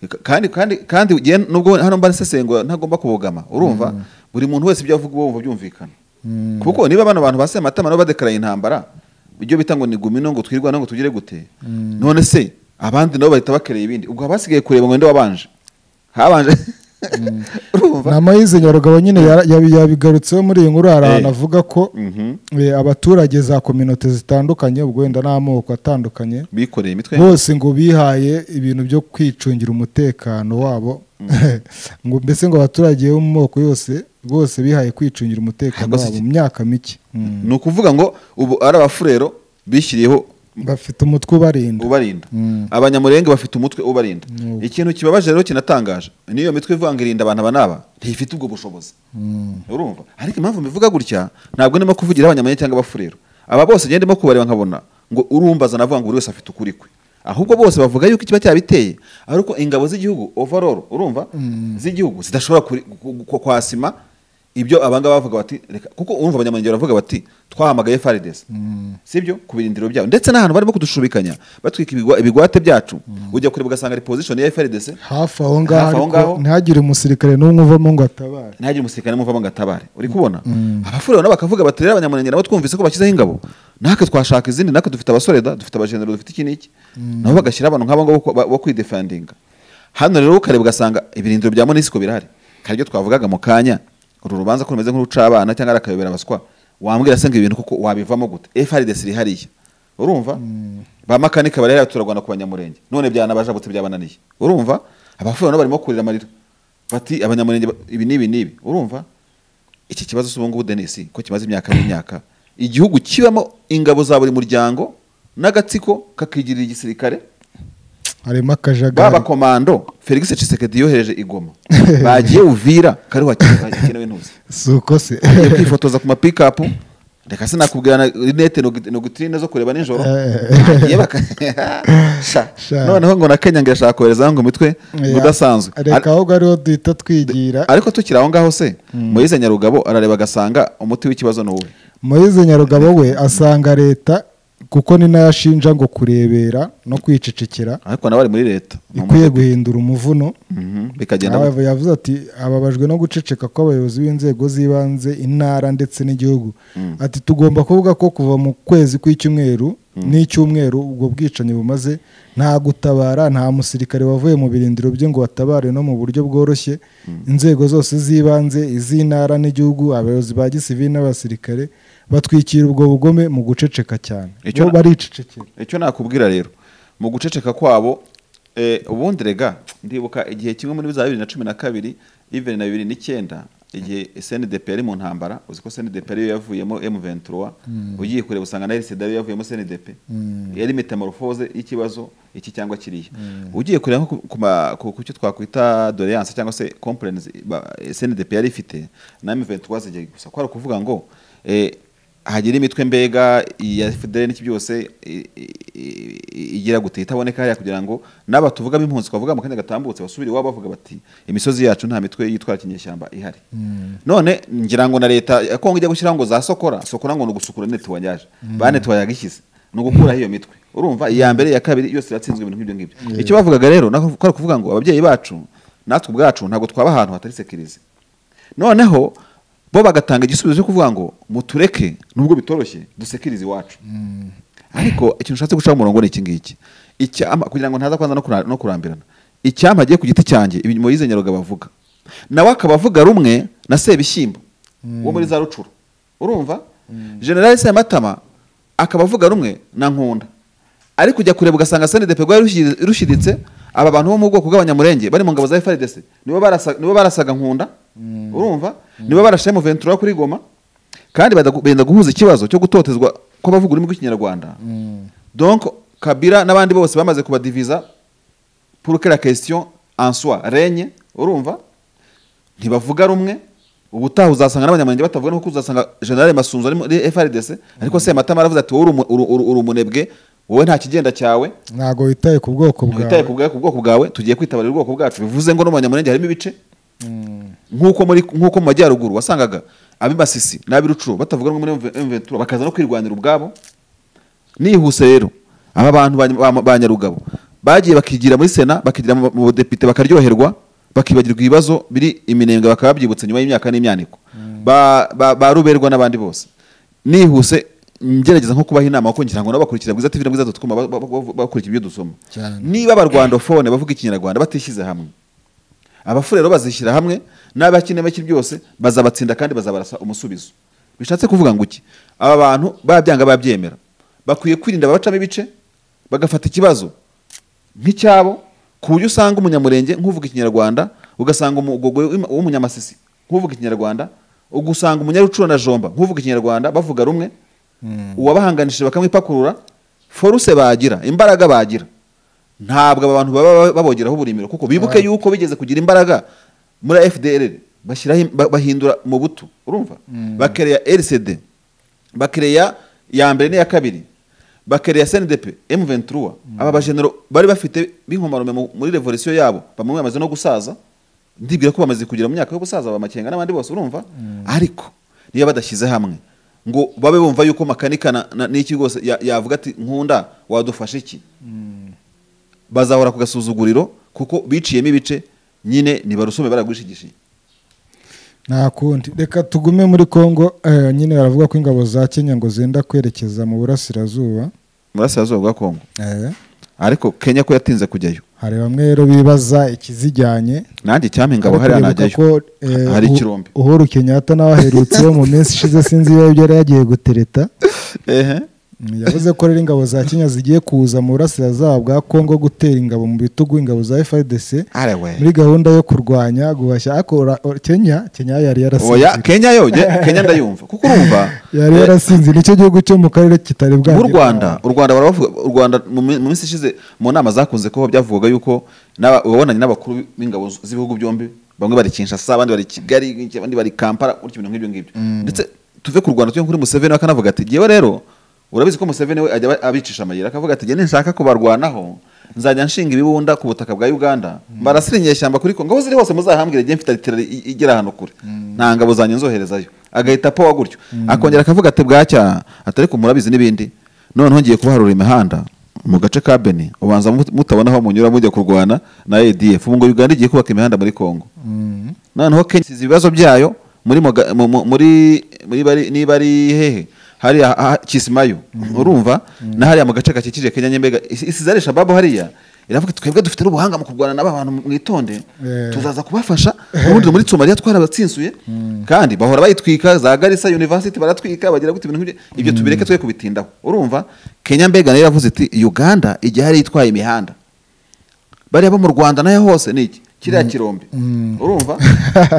ka- kandi kandi kandi ugiye- nubwo hano mba nsesengura ntagomba kubogama urumva buri muntu wese ibyo avuga uba wumva byumvikana kuko niba bano bantu baseye amatama nabo badekaraye intambara ibyo bita ngo ni gumino ngo twirwana ngo tugire gute none se abandi nabo bahita bakereye ibindi ubwo haba hasigaye kureba ngo nde wabanje habanje urumva na moyize nyarugabo nyine yara- yabi- yabigarutseho muri iyi nkuru hari ahantu avuga ko Mhm. eh, abaturage za kominote zitandukanye ubwo wenda n'amoko atandukanye bikoreye imitwe bose ngo bihaye ibintu byo kwicungira umutekano wabo ngo mbese ngo abaturage bo mu moko yose bose bihaye kwicungira umutekano Rwose wabo iki- mu myaka mike Mm. ni ukuvuga ngo ubu ari abafurero bishyiriyeho bafite umutwe ubarinda ubarinda Mm. abanyamurenge bafite umutwe ubarinda Ni uko. ikintu kibabaje rero kinatangaje niyo mitwe ivuga ngo irinda abantu aba n'aba ntifite ubwo bushobozi urumva ariko impamvu mbivuga gutya ntabwo ndimo kuvugira abanyamurenge cyangwa abafurero aba bose ngende ndimo kubareba nkabona ngo urumbaza navuga ngo buri wese afite ukuri kwe ahubwo bose bavuga yuko ikiba cyabiteye ariko ingabo z'igihugu overall urumva z'igihugu zidashobora kuri- gu- gu- kwasima ibyo abangaba bavuga bati reka kuko urumva abanyamurenge baravuga bati twahamagaye FARDC sibyo ku birindiro byabo ndetse n'ahantu barimo kudushubikanya batwika ibigwa- ibigwate byacu ujya kureba ugasanga ari position ya FARDC hafi aho ngaho Hafi aho ariko ngaho. ntihagire umusirikare n'umwe uvamo ngo atabare ntihagire umusirikare muvamo ngo atabare uri kubona abafurero nabo bakavuga bati rero abanyamurenge nabo twumvise ko bashyizeho ingabo natwe twashaka izindi natwe dufite abasoreda dufite abajenero dufite iki n'iki nabo bagashyira abantu nk'abo ngabo bo- bo kwidefendinga hano rero ukareba ugasanga ibirindiro bya monisiko birahari hari ibyo twavugaga mu kanya uru rubanza ko rumeze nk'uruca abana cyangwa ari akayobera abaswa wambwira se ngo ibintu koko wabivamo gute FRDC iri hariya urumva ba makanika bari hariya turarwana ku banyamurenge none byanabajabutse byabananiye urumva abafurero nabo barimo kurira amarira bati abanyamurenge ba- ibi n'ibi n'ibi urumva iki kibazo si ubungubu denisi ko kimaze imyaka n'imyaka igihugu kibamo ingabo za buri muryango n'agatsiko kakigirira igisirikare harimo akajagari baba komando felix cisekedi yohereje igoma bagiye uvira kariho hakenewe ntuzi si uko se yo kwifotoza ku mapikapu reka sinakubwira na rinete nogu- nogutrine zo kureba nijoro Eh. Bagiye baka- Sha. Sha. noneho ngo na kenya ngo irashaka koherezaho ngo imitwe ngo udasanzwe reka ahubwo ariho duhita twigira ariko tukiri aho ngaho se muyize nyarugabo arareba agasanga umuti w'ikibazo ni uwe moise nyarugabo we asanga leta kuko ni nayo ashinja ngo kurebera no kwicecekera ariko nawe ari muri leta ni ikwiye umutegetsi. guhindura umuvuno Mhm, bikagenda Aba- yavuze ati ababajwe no guceceka kw'abayobozi b'inzego z'ibanze intara ndetse n'igihugu ati tugomba kuvuga ko kuva mu kwezi kw'icyumweru n'icyumweru ubwo bwicanyi bumaze nta gutabara nta musirikare wavuye mu birindiro bye ngo batabare no mu buryo bworoshye inzego zose z'ibanze iz'intara n'igihugu abayobozi ba gisivili n'abasirikare batwikira ubwo bugome mu guceceka cyane Icyo bo na- baricecekera icyo nakubwira rero mu guceceka kwabo eh, ubundi rega ndibuka igihe kimwe muri za bibiri na cumi na kabiri even na bibiri n'icyenda igihe SNDP yari mu ntambara uzi ko SNDP ariyo yavuyemo M23 ugiye kureba usanga na RCD ariyo yavuyemo SNDP yari metamorphose y'ikibazo iki cyangwa kiriya ugiye kureba nko ku- ku ma- ku ku cyo twakwita doléance cyangwa se complaints ba- SNDP yari ifite na M23 zigiye gusa kwari ukuvuga ngo eh, hagira imitwe mbega iya fidele n'iki byose i- i- i- igira gute itaboneka hariya kugira ngo n'aba tuvugamo impunzi twavuga mu kanya gatambutse basubire iwabo bavuga bati imisozi yacu nta mitwe yitwara kinyeshyamba ihari none ngira ngo na leta ya kongo ijya gushyiraho ngo za sokora sokora ngo ni ugusukura netiwanyaje ba netiwanya yagishyize ni ugukuraho iyo mitwe urumva iya mbere iya kabiri yose yatsinzwe ibintu nk'ibyo ngibyo icyo bavugaga rero nako kwari ukuvuga ngo ababyeyi bacu natwe ubwacu ntabwo twaba ahantu hatari sekirize noneho bo bagatanga igisubizo cyo kuvuga ngo mutureke nubwo bitoroshye dusekirize iwacu ariko ikintu ushatse gucaho umurongo ni iki ngiki Icyampa- kugira ngo ntaza kwanza no kura- no kurambirana icyampa agiye ku giti cyanjye ibintu moyize nyaruga bavuga nawe akaba avuga rumwe na sebishyimbo wo muri za rucuru urumva generale sematama akaba avuga rumwe na nkunda ariko ujya kureba ugasanga SNDP rwari rushyi- rushiritse aba bantu bo mu bwoko bw'abanyamurenge bari mu ngabo za FARDC nibo barasa- nibo barasaga nkunda urumva nibo barashe mu 23 kuri Goma kandi bada- benda guhuza ikibazo cyo gutotezwa ko bavuga ururimi rw'ikinyarwanda donc Kabila n'abandi bose bamaze kubadiviza pour que la question en soit règne urumva ntibavuga rumwe ubutaha uzasanga n'abanyamurenge batavuga nuko uzasanga generale masunzu ari muri FRDC ariko sematama aravuze ati wowe uri umu- uru- uru- uri umunebwe wowe nta kigenda cyawe ntabwo witaye ku bwoko twitaye bwawe ku bwa- ku bwoko bwawe tugiye kwitabarira ubwoko bwacu bivuze ngo no mu banyamurenge harimo ibice nk'uko muri nk'uko mu majyaruguru wasangaga ab'imasisi n'ab'irucuru batavuga rumwe muri M23 bakaza no kwirwanira ubwabo nihuse rero aba bantu ba- ba- ba nyarugabo bagiye bakigira muri sena bakigira mu mu budepite bakaryoherwa bakibagirwa ibibazo biri iminembwe bakaba babyibutse nyuma y'imyaka n'imyaniko ba, ba, ba ruberwa n'abandi bose nihuse ngerageza nko kubaha inama kuko ngira ngo nabo bakurikira bwiza tv na bwiza dotcom ba- ba- ba- bakurikira ibyo dusoma Cyane. niba abarwandofone bavuga ikinyarwanda batishyize hamwe abafu rero bazishyira hamwe n'abakinebeki byose bazabatsinda kandi bazabarasa umusubizo bishatse kuvuga ngo iki aba bantu babyanga babyemera bakwiye kwirinda babacamo ibice bagafata ikibazo nk'icyabo ku buryo usanga umunyamurenge nk'uvuga ikinyarwanda ugasanga umugogwe w'im- w'umunyamasisi nk'uvuga ikinyarwanda ugasanga umunyarucuro na jomba nk'uvuga ikinyarwanda bavuga rumwe uwabahanganishije bakamwipakurura foruse bagira imbaraga bagira ntabwo aba bantu baba babogeraho uburimiro kuko bibuke yuko bigeze kugira imbaraga muri FDL bashyiraho ba- bahindura mu butu urumva bakereya RCD bakereya ya mbere n'iya kabiri bakereya SNDP M23 aba bajenero bari bafite b'inkomarume mu- muri revolution yabo bamwe bamaze no gusaza ndibwira ko bamaze kugira mu myaka yo gusaza ba Makenga n'abandi bose urumva ariko niba badashyize hamwe ngo babe bumva yuko makanika na- na- n'iki rwose ya- yavuga ati nkunda wadufashe iki bazahora ku gasuzuguriro kuko biciyemo ibice nyine nibarusume baragushigishiye nta kundi reka tugume muri congo eh, nyine baravuga ko ingabo za kenya ngo zenda kwerekeza mu burasirazuba burasirazuba bwa kongo Eh, ariko kenya ko yatinze kujyayo hari bamwe rero bibaza ikizijyanye nanjye icyampa ingabo Ariko hariya bibuka najyayo ko, eh, hari Uhu- ikirombe uhuru kenyatta nawe aherutse wo mu minsi ishize sinzi ibihe ibyo yari yagiye gutereta ehe Mm, yavuze ko rero ingabo za kenya zigiye kuza mu burasirazuba bwa congo gutera ingabo mu bitugu ingabo za frdc are we muri gahunda yo kurwanya guhashya ariko ura- o- kenya kenya yari oya yarasinze kenya yo njye- kenya ndayumva kuko urumva yari yarasinze nicyo gihugu cyo mu karere kitari bwa nk'u rwanda u rwanda baravuga u rwanda mu mi- mu minsi ishize mu nama zakunze kuba byavugaga yuko n'aba- wabonanye n'abakuru b'ingabo z- z'ibihugu byombi bamwe bari kinshasa abandi bari kigali abandi bari kampala gutyo ibintu nk'ibyo ngibyo ndetse tuve ku rwanda tujye kuri museveni we akanavuga ati ngewe rero urabizi ko museveni we ajya aba- abicisha amayira akavuga ati njye ninshaka kubarwanaho nzajya nshinga ibibunda ku butaka bwa uganda mbarasira inyeshyamba kuri kongo aho ziri hose muzahambwire njye mfite alitera igera hano kure nta ngabo zanjye nzoherezayo agahita apowa gutyo akongera akavuga ati bwacya atari ko murabizi n'ibindi noneho ngiye kuharura imihanda mu gace ka beni ubanza mut- mutabona aho munyura mujya kurwana na adf ubu ngo uganda igiye kubaka imihanda muri kongo noneho kenya isize ibibazo byayo muri Muga- mu- mu- muri muri bari- niba ari hehe hariya ha- kisimayo urumva na hariya mu gace gakikije kenya nyembega isi- isize ari shababu hariya iravuga iti twebwe dufite n'ubuhanga mu kurwana n'aba bantu mwitonde Eh. tuzaza kubafasha ubundi muri somaliya twarabatsinsuye kandi bahora bayitwika za garisa university baratwika bagira gute ibintu nk'ibyo ibyo tubireke twe kubitindaho urumva kenya mbega nayo yavuze iti uganda igihe hari itwaye imihanda bariya bo mu rwanda nayo hose ni iki kiriya kirombe urumva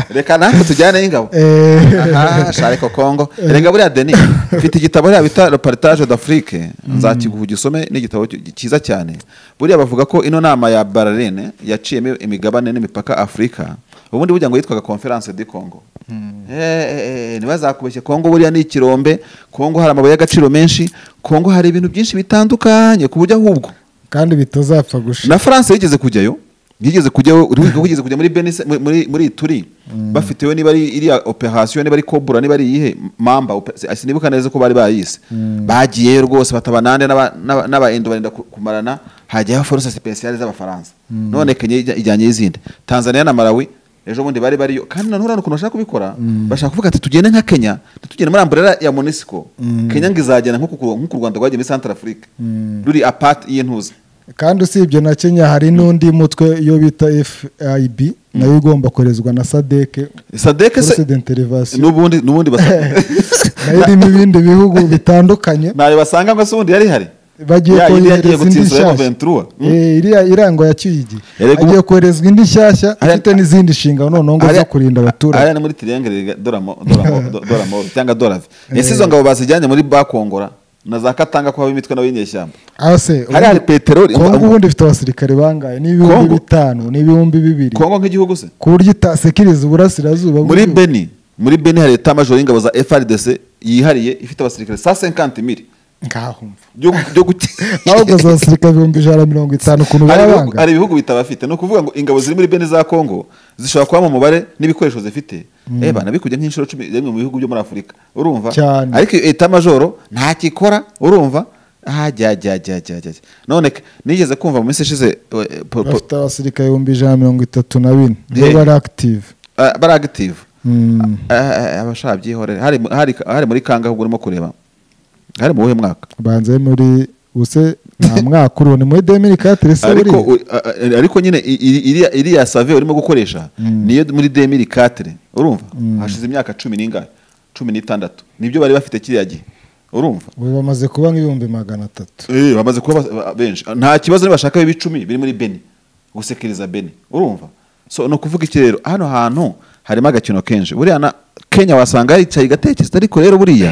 reka natwe tujyaneyo ingabo Eh. aha shareko kongo rega buriya deni mfite igitabo hariya bita le partage d'afrique nzakiguha ugisome ni igitabo ki- cyiza cyane buriya bavuga ko ino nama ya bararene yaciyemo imigabane n'imipaka afurika ubundi burya ngo yitwaga conference de congo ntibazakubeshye kongo buriya ni ikirombe kongo hari amabuye y'agaciro menshi kongo hari ibintu byinshi bitandukanye ku buryo ahubwo kandi bitazapfa gushira na france yigeze kujyayo yigeze kujyayo uribuka ko yigeze kujya muri Benin se- muri- muri muri turi bafitewe niba ari iriya operation niba ari kobura niba ari iyihe mamba ope- se- sinibuka neza ko bari bayise bagiyeyo rwose bataba nande n'aba- n'aba- n'abahindu barinda ku- kumarana hajyaho force speciale z'abafaransa none kenya ijya- ijyanye y'izindi tanzania na malawi ejo bundi bari bariyo kandi nanone hari ukuntu bashaka kubikora bashaka kuvuga ati tugende nka kenya ntitugende muri amburera ya monisco kenya ngo izagenda nk'uko ku- nk'uko u rwanda rwagiye muri centre afrique ruri apart y'intuza kandi usibye na kenya hari n'undi mutwe iyo bita fib nayo igomba koherezwa na sadeke sadeke se force d'intervention n'ubundi n'ubundi basa nayo irimo ibindi bihugu bitandukanye ntayo basanga ngo se ubundi yari ihari bagiye Ya, indi yagiye kohereza indi gutsinda ya nshyashya Ventura. Mm. Eh, iriya irangwa ya kiyigi Erega agiye ubu- koherezwa indi nshyashya Hariya- ifite n'izindi nshingano noneho ngo zo Hariya- kurinda abaturage hariya ni muri tiriyangere doramoro cyangwa dorave ese izo ngabo bazijyanye muri bakongora na za katanga ko haba imitwe nawe y'inyeshyamba aho se hariya hari peteroli kongo ubundi ifite abasirikare bangahe ni ibihumbi Kongo? bitanu ni ibihumbi bibiri kongo nk'igihugu se ku buryo itasekiriza uburasirazuba muri bw'igihugu. beni muri beni hari eta majoro y'ingabo za frdc yihariye ifite abasirikare sa senkanti miri ngaho mva byo byo guti- ahubwo za basirikare ibihumbi ijana na mirongo itanu ukuntu hari baba ibihugu- banga hari ibihugu bitabafite ni ukuvuga ngo ingabo ziri muri bene za kongo zishobora kuba mu mubare n'ibikoresho zifite eba nabikujya nk'inshuro cumi rimwe mu bihugu byo muri afurika urumva Cyane. ariko iyo eta majoro ntacyo ikora urumva hajyajyajyajyajya none ke- nigeze kumva mu minsi ishize eh, po- po- bafite abasirikare ibihumbi ijana na mirongo itatu na bine nibo Eh. bari akitive ah, bari agitive abashaka byihorere hari mu- hari hari muri kangahugu urimo kureba hari mu wuhe mwaka banze muri ubuse nta mwaka uriho ni muri demiri katire se ariko buriya u- a- a- ariko nyine i- i- iriya- iriya save urimo gukoresha niyo muri demiri katire urumva hashize imyaka cumi n'ingahe cumi n'itandatu nibyo bari bafite kiriya gihe urumva ubu bamaze kuba nk'ibihumbi magana atatu Eh, bamaze kuba bas- ba- benshi nta kibazo bashaka b'ibicumi biri muri beni gusekeriza beni urumva so ni ukuvuga iki rero hano hantu harimo agakino kenshi buriya na kenya wasanga yicaye igatekereza ariko rero buriya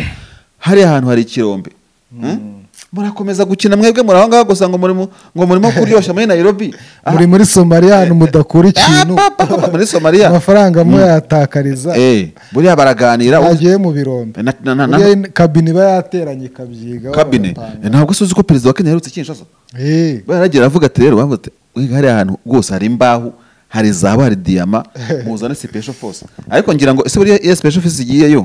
hariya hantu hari ikirombe Hmm? murakomeza gukina mwebwe muri aho ngaho gusa ngo murimo ngo murimo kuryoshya muri nairobi Aha, muri muri somaliya ahantu mudakura ikintu Ah, papa, papa, muri somaliya amafaranga muyatakariza Eh, buriya baraganira yagiye mu birombe Na- na- na- na- Buriya in- kabine iba yateranye ikabyiga kabine bagapanga. Eh, ntabwo se uzi ko perezida wa kenya yaherutse kinshasa Eh, baragera avuga ati rero bavuga ati "Wiga hariya hantu rwose hari imbaho hari zahabu hari diyama muzane special force ariko ngira ngo ese buriya iyo special force igiyeyo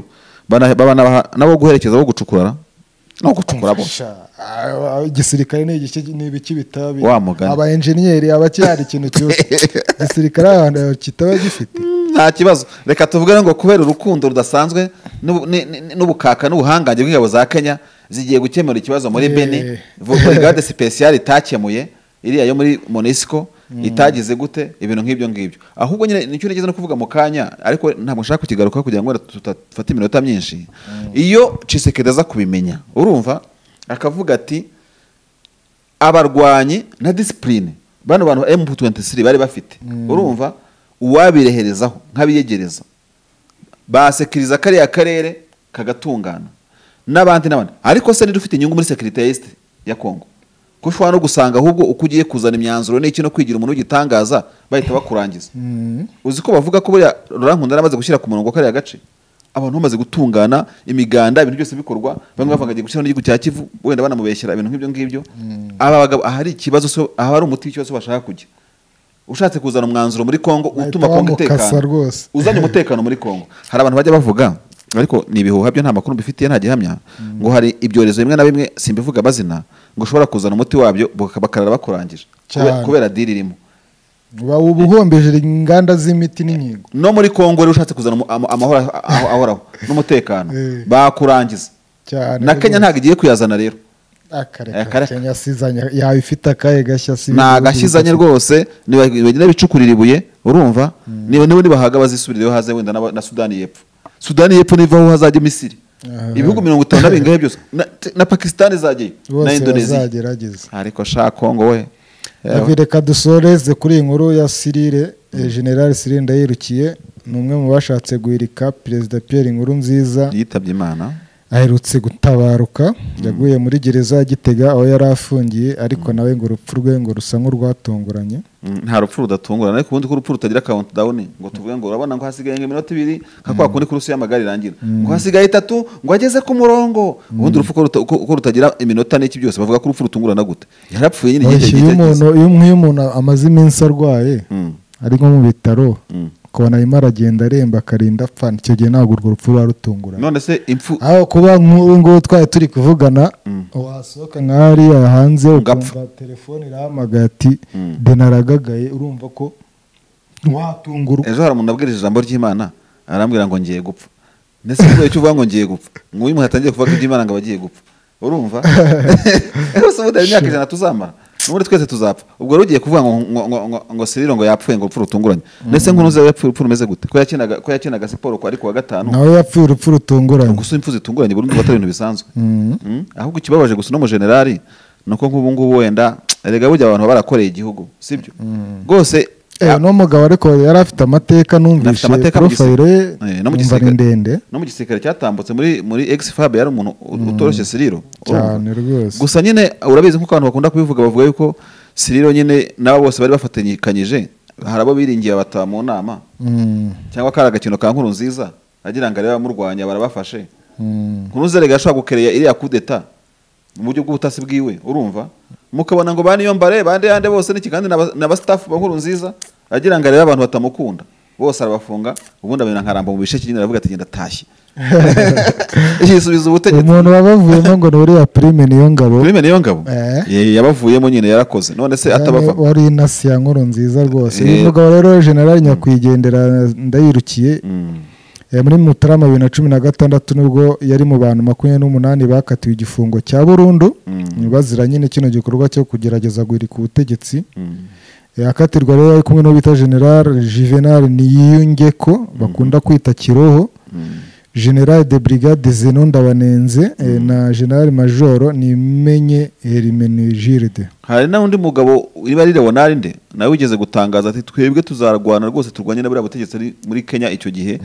bana- babanabaha nabo guherekeza bo gucukura no gucukura bo Sha, ah, igisirikare ni igiki ni ibiki bitabi Wa mugani. aba enjeniyeri aba kihari ikintu cyose igisirikare ahantu kitaba gifite nta kibazo reka tuvuge ngo kubera urukundo rudasanzwe n'ubu- ni- ni- n'ubukaka n'ubuhangange bw'ingabo za kenya zigiye gukemura ikibazo muri Eh. beni Vu- brigade speciale itakemuye iriya yo muri monisco itagize gute ibintu nk'ibyo ngibyo ahubwo nyine nicyo nigeze no kuvuga mu kanya ariko ntabwo nshaka kukigarukaho kugira ngo tutafate iminota myinshi iyo cisekedi aza kubimenya urumva akavuga ati abarwanyi na disipurine bano bantu m23 bari bafite urumva uwabireherezaho nk'abiyegereza basekiriza kariya karere kagatungana n'abandi n'abandi ariko se niba ufite inyungu muri sekirite ya esite ya kongo ko ushobora no gusanga ahubwo uko ugiye kuzana imyanzuro n'iki no kwigira umuntu w'igitangaza bahita bakurangiza uzi ko bavuga ko buriya rurankunda yaramaze gushyira ku murongo kariya gace abantu bamaze gutungana imiganda ibintu byose bikorwa bamwe bavuga ngo agiye gushyiraho n'igihugu cya kivu wenda banamubeshyera ibintu nk'ibyo ngibyo aba bagabo ahari ikibazo so- ahari umuti w'ikibazo bashaka kujya ushatse kuzana umwanzuro muri kongo utuma Bahita kongo bamukasa itekana rwose. uzanye umutekano muri kongo hari abantu bajya bavuga ariko ni ibihuha byo nta makuru mbifitiye nta gihamya ngo hari ibyorezo bimwe na bimwe simbivuga amazina ngo ushobora kuzana umuti wabyo baka- bakarara bakurangije Kube- Cyane. kubera diri irimo uba uba uhombeje inganda z'imiti n'inkingo no muri kongo rero ushatse kuzana umu- ama- amahoro aho- ahoraho n'umutekano Eh. bakurangiza cyane na kenya ntago igiye kuyazana rero akareka akareka. kenya asizanye yaba ifite akahe gashya si ntagashyizanye rwose bagenda bicukurira ibuye urumva niba niba nibahaga bazisubirireho haze wenda n'aba- na sudani y'epfo sudani y'epfo nivaho hazajya misiri Aha. ibihugu mirongo itanu na bingahe byose na- na pakisitani zajyayo na bose indoneziya bazagerageza ariko sha kongo we David reka dusoreze kuri iyi nkuru ya sirire eh, general sirire ndayirukiye ni umwe mu bashatse guhirika perezida Pierre inkuru nziza yitabye imana aherutse gutabaruka yaguye muri gereza ya gitega aho yari afungiye ariko nawe ngo urupfu rwe ngo rusa nk'urwatunguranye Mm, nta rupfu rudatungurana ariko ubundi ko urupfu rutagira count down ngo tuvuge ngo urabona ngo hasigaye nk'iminota ibiri nka kwa kundi kurusi y'amagare irangira ngo hasigaye itatu ngo ageze ku murongo ubundi urupfu ko ruta- ko- ko rutagira iminota n'iki byose bavuga ko urupfu rutungurana gute yarapfuye nyine Oya, igihe iyo umuntu kirekire iyo nk'iyo umuntu amaze iminsi arwaye Mm. ari nko mu bitaro Mm. ukabona arimo aragenda aremba akarinda apfa icyo gihe ntabwo urwo rupfu ruba rutunguranye none se impfu aho kuba nk'ubu ngubu twari turi kuvugana wasohoka nka hariya hanze Ugapfa. ukumva telefone irahamagaye ati denaragagaye urumva ko watungurwa ejo hari umuntu abwirije ijambo ry'imana arambwira ngo ngiye gupfa ndetse ngo icyo uvuga ngo ngiye gupfa ngo uyu muntu atangiye kuvuga iby'imana ngo abagiye gupfa urumva rwose ubundi hari imyaka ijana tuzamara n'ubundi twese tuzapfa ubwo rero ugiye kuvuga ngo ngo ngo ngo ngo Cyril ngo yapfuye ngo urupfu rutunguranye ndetse nk'uno uzi yapfuye urupfu rumeze gute ko yakinaga ko yakinaga siporo ku ari ku wa gatanu nawe yapfuye urupfu rutunguranye gusa impfu zitunguranye burundu batari ibintu bisanzwe Mm? ahubwo ikibabaje gusa uno mujenerali ni uko nk'ubu ngubu wenda erega burya abantu baba barakoreye igihugu sibyo rwose Eh, uno mugabo ariko yari afite amateka Afite numvise amateka mu porofayiro ye gisi- eh, no mu numva ni gisirikare- ndende no mu gisirikare cyatambutse muri muri ex fab yari umuntu u- utoroshye Siriro cyane rwose gusa nyine urabizi nk'uko abantu bakunda kubivuga bavuga yuko Siriro nyine n'abo bose bari bafatanyikanyije hari abo biringiye bata mu nama Mm, cyangwa kari agakino ka nkuru nziza agira ngo arebe abamurwanya barabafashe mm. nkuru nziza rega yashobora gukereya iriya kudeta mu buryo bw'ubutasi bwiwe urumva mukabona ngo baniyo mbare bande yande bose n'iki kandi n'aba- n'abasitafu ba nkuru nziza agira ngo arebe abantu batamukunda bose arabafunga ubundi abona nkaramba mu bisheke nyine aravuga ati genda tashye yisubiza ubutegetsi umuntu wabavuyemo ngo ni uriya prime niyo ngabo Filime niyo ngabo Eh. Ye- yabavuyemo nyine yarakoze none se atabava Yari- wari inasi ya nkuru nziza rwose Eh. uyu mugabo rero generali nyakwigendera ndayirukiye Mm. Eh, muri mutarama bibiri na cumi na gatandatu nibwo yari mu bantu makumyabiri n'umunani bakatiwe igifungo cya burundu bazira nyine kino gikorwa cyo kugerageza guhirika ubutegetsi Mm. Eh, akatirwa rero ari kumwe n'uwo bita general juvenal niyiyungeko bakunda kwita kiroho general de brigade zenon ndabanenze eh, na general majoro nimenye hermenegilde hari n'undi mugabo niba ari leonard nde nawe wigeze gutangaza ati twebwe tuzarwana rwose turwanye na buriya butegetsi ari muri kenya icyo gihe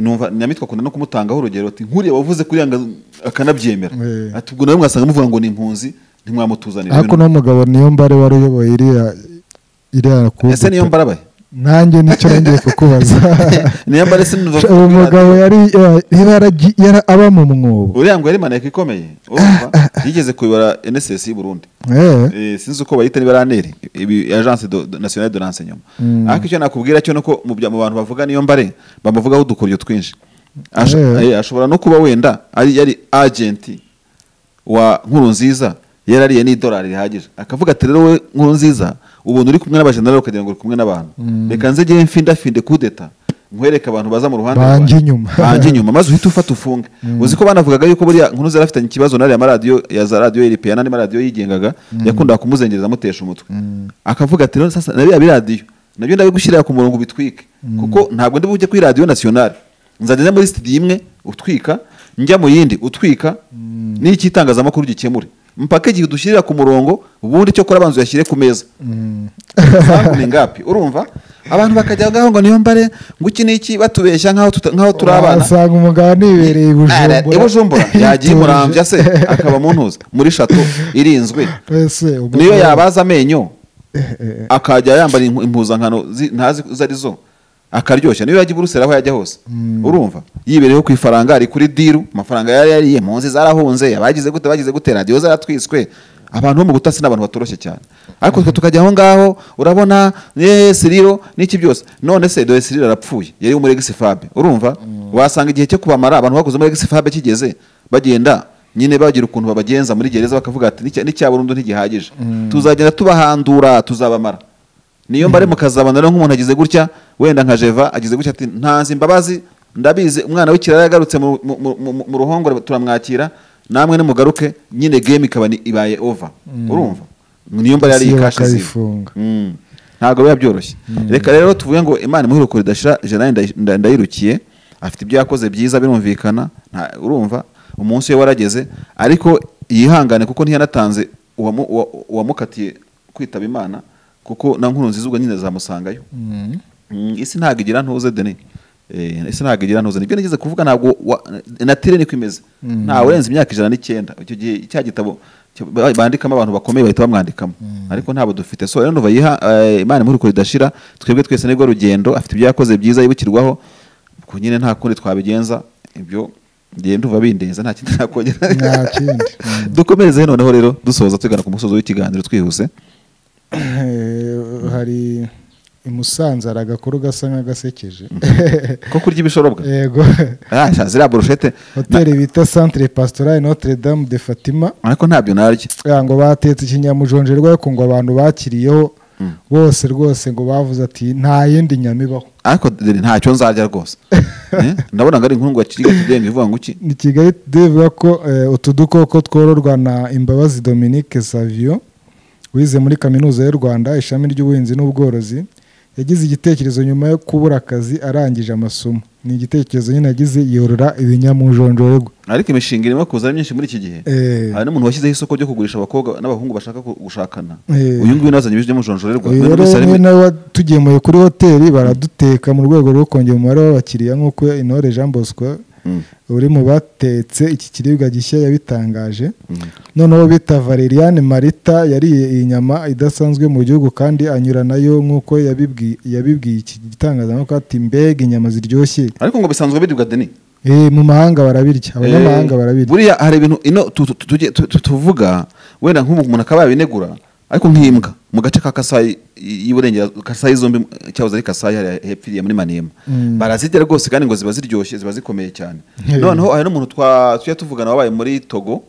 numva nyamitwe akunda no kumutangaho urugero ati nkuriya wavuze kuri yanga akanabyemera Eh. ati ubwo nawe mwasanga muvuga ngo ni impunzi ntimwamutuzanira ariko Ibintu- n'uwo mugabo niyo mbare wari uyoboye iriya iriya ese niyo kubuta mbarabaye nanjye nicyo nongeye kukubaza niyo mbare sinumva uwo mugabo yari eh, yaraji- yara- aba mu mwobo uriya ngo yari maneko ikomeye urumva yigeze kuyobora nss y'u burundi Eh, Eh, sinzi uko bayita niba raneri ibi agence do- do- nationale de renseignement ariko icyo nakubwira cyo nuko mu bya- mu bantu bavuga niyo mbare bamuvugaho udukoryo twinshi Ash- Eh. eh, ashobora no kuba wenda ari yari agent wa nkuru nziza yarariye n'idolari rihagije akavuga ati rero we nkuru nziza ubuntu uri kumwe n'abajenerali ukagira ngo uri kumwe n'abantu reka nze njye mfindafinde kudeta nkwereke abantu baza mu ruhande Bange rwanjye. inyuma. bange inyuma maze uhite ufata ufunge uzi ko banavugaga yuko buriya nkuru zari afitanye ikibazo n'ariya maradiyo ya za radiyo RPA n'andi maradiyo yigengaga yakundaga kumuzengereza amutesha umutwe akavuga ati "None sasa na biriya biradiyo nabyo ndabigushyirira ku murongo ubitwike kuko ntabwo ndi bujye kuri radiyo nasiyonari nzajya njya muri studio imwe utwika njya mu yindi utwika n'icyo itangazamakuru gikemure mpaka igihe udushyirira ku murongo ubundi cyo kora abanza uyashyire ku meza Impamvu ni ngapi urumva abantu bakajya ngaho ngo niyo mbare ngo iki n'iki batubeshya nk'aho tuta- nk'aho turi abana wasanga umugabo nibereye i Ara- i Bujumbura yagiye imurambya se akaba mu ntuzi muri shato irinzwe Ese, umugabo- niyo yabaza amenyo Eh, eh, akajya yambara impu- impuzankano zi- ntazi izo ari zo akaryoshya niyo yajya i buruseli aho yajya hose urumva yibereyeho ku ifaranga ari kuri diru amafaranga yari yariye impunzi zarahunze abagize gute bagize gute radiyo zaratwiswe abantu bo mu butasi ni abantu batoroshye cyane ariko twe tukajya aho ngaho urabona eh, siriro n'iki byose none se dore siriro arapfuye yari umuri egisi fabe urumva wasanga igihe cyo kubamara abantu bakoze muri egisefabe kigeze bagenda nyine bagira ukuntu babagenza muri gereza bakavuga ati "N'icya- n'icya burundu ntigihagije tuzagenda tubahandura tuzabamara niyo mbare mukazabana rero nk'umuntu agize gutya wenda nka jeva agize gutya ati ntazi imbabazi ndabizi umwana w'ikirara yagarutse mu- mu- mu- mu- mu ruhongore turamwakira namwe nimugaruke nyine game ikaba ni- ibaye over urumva niyo mbare yari Isi ikashe iziba. bakayifunga. Mm. ntabwo biba byoroshye reka rero tuvuge ngo imana imuhirukure idashira jana nda- nda- ndayirukiye afite ibyo yakoze byiza birumvikana nta- urumva umunsi we warageze ariko yihangane kuko ntiyanatanze uwamu- uwa- uwamukatiye kwitaba imana kuko na nkuru nziza ubwo nyine zamusangayo Mm, isi ntabwo igira ntuze deni Eh, isi ntabwo igira ntuze nibyo nigeze kuvuga ntabwo wa- natire niko imeze nta urenze imyaka ijana n'icyenda icyo gihe cya gitabo cyo- ba- bandikamo abantu bakomeye bahita bamwandikamo ariko ntabwo dufite so rero nuva yiha eh, imana muri ridashira twebwe twese nibwo rugendo afite ibyo yakoze byiza yibukirwaho ku nyine nta kundi twabigenza ibyo ngiye ndumva bindenza nta kindi nta nakongera kindi dukomereze noneho rero dusoza tugana ku musozo w'ikiganiro twihuse Eh, hari i Musanze hari agakuru gasa nk'agasekeje ko kurya ibishorobwa yego Ah, sha, ziriya burushete na- hoteli bita centre pastorale notre dame de fatima ariko ntabyo narya Ah, ngo batetse ikinyamujonjerwa ariko ngo abantu bakiriyeho bose rwose ngo bavuze ati nta yindi nyama ibaho ariko dore ntacyo nzarya rwose Eh, ndabona ngo ari inkundwa kiga kigenga ivuga ngo iki ni kigali today ivuga ko eh, utu dukoko twororwa na imbabazi dominique savio wize muri kaminuza y'u rwanda ishami ry'ubuhinzi n'ubworozi yagize igitekerezo nyuma yo kubura akazi arangije amasomo ni igitekerezo nyine yagize yorora ibinyamujonjorerwa ariko imishinga irimo kuza ari myinshi muri iki gihe Eh. hari n'umuntu washyizeho isoko ryo kugurisha abakobwa n'abahungu bashaka ku- gushakana Eh. uyu nguyu nazanye ibiryo mujonjorerwa uyu rero ni nawe watugemuye kuri hoteli baraduteka mu rwego rwo kongera umubare w'abakiriya nk'uko intore jean bosco uri mu batetse iki kiribwa gishya yabitangaje noneho bita valeriane marita yariye iyi nyama idasanzwe mu gihugu kandi anyura nayo nk'uko yabibwi- yabibwiye iki gitangazamakuru ati mbega inyama ziryoshye ariko ngo bisanzwe biribwa deni Eh, mu mahanga barabirya abanyamahanga Eh, barabirya buriya hari ibintu ino tu- tu- tujye- tu- tu- tuvuga wenda nk'ubu umuntu akaba yabinegura ariko nk'imbwa mu gace ka kasayi y'iburengera kasayi zombi cyahoze ari kasayi hariya hepfiriye muri manema barazirya rwose kandi ngo ziba ziryoshye ziba zikomeye cyane Eh. noneho hari n'umuntu twa tujya tuvugana wabaye muri togo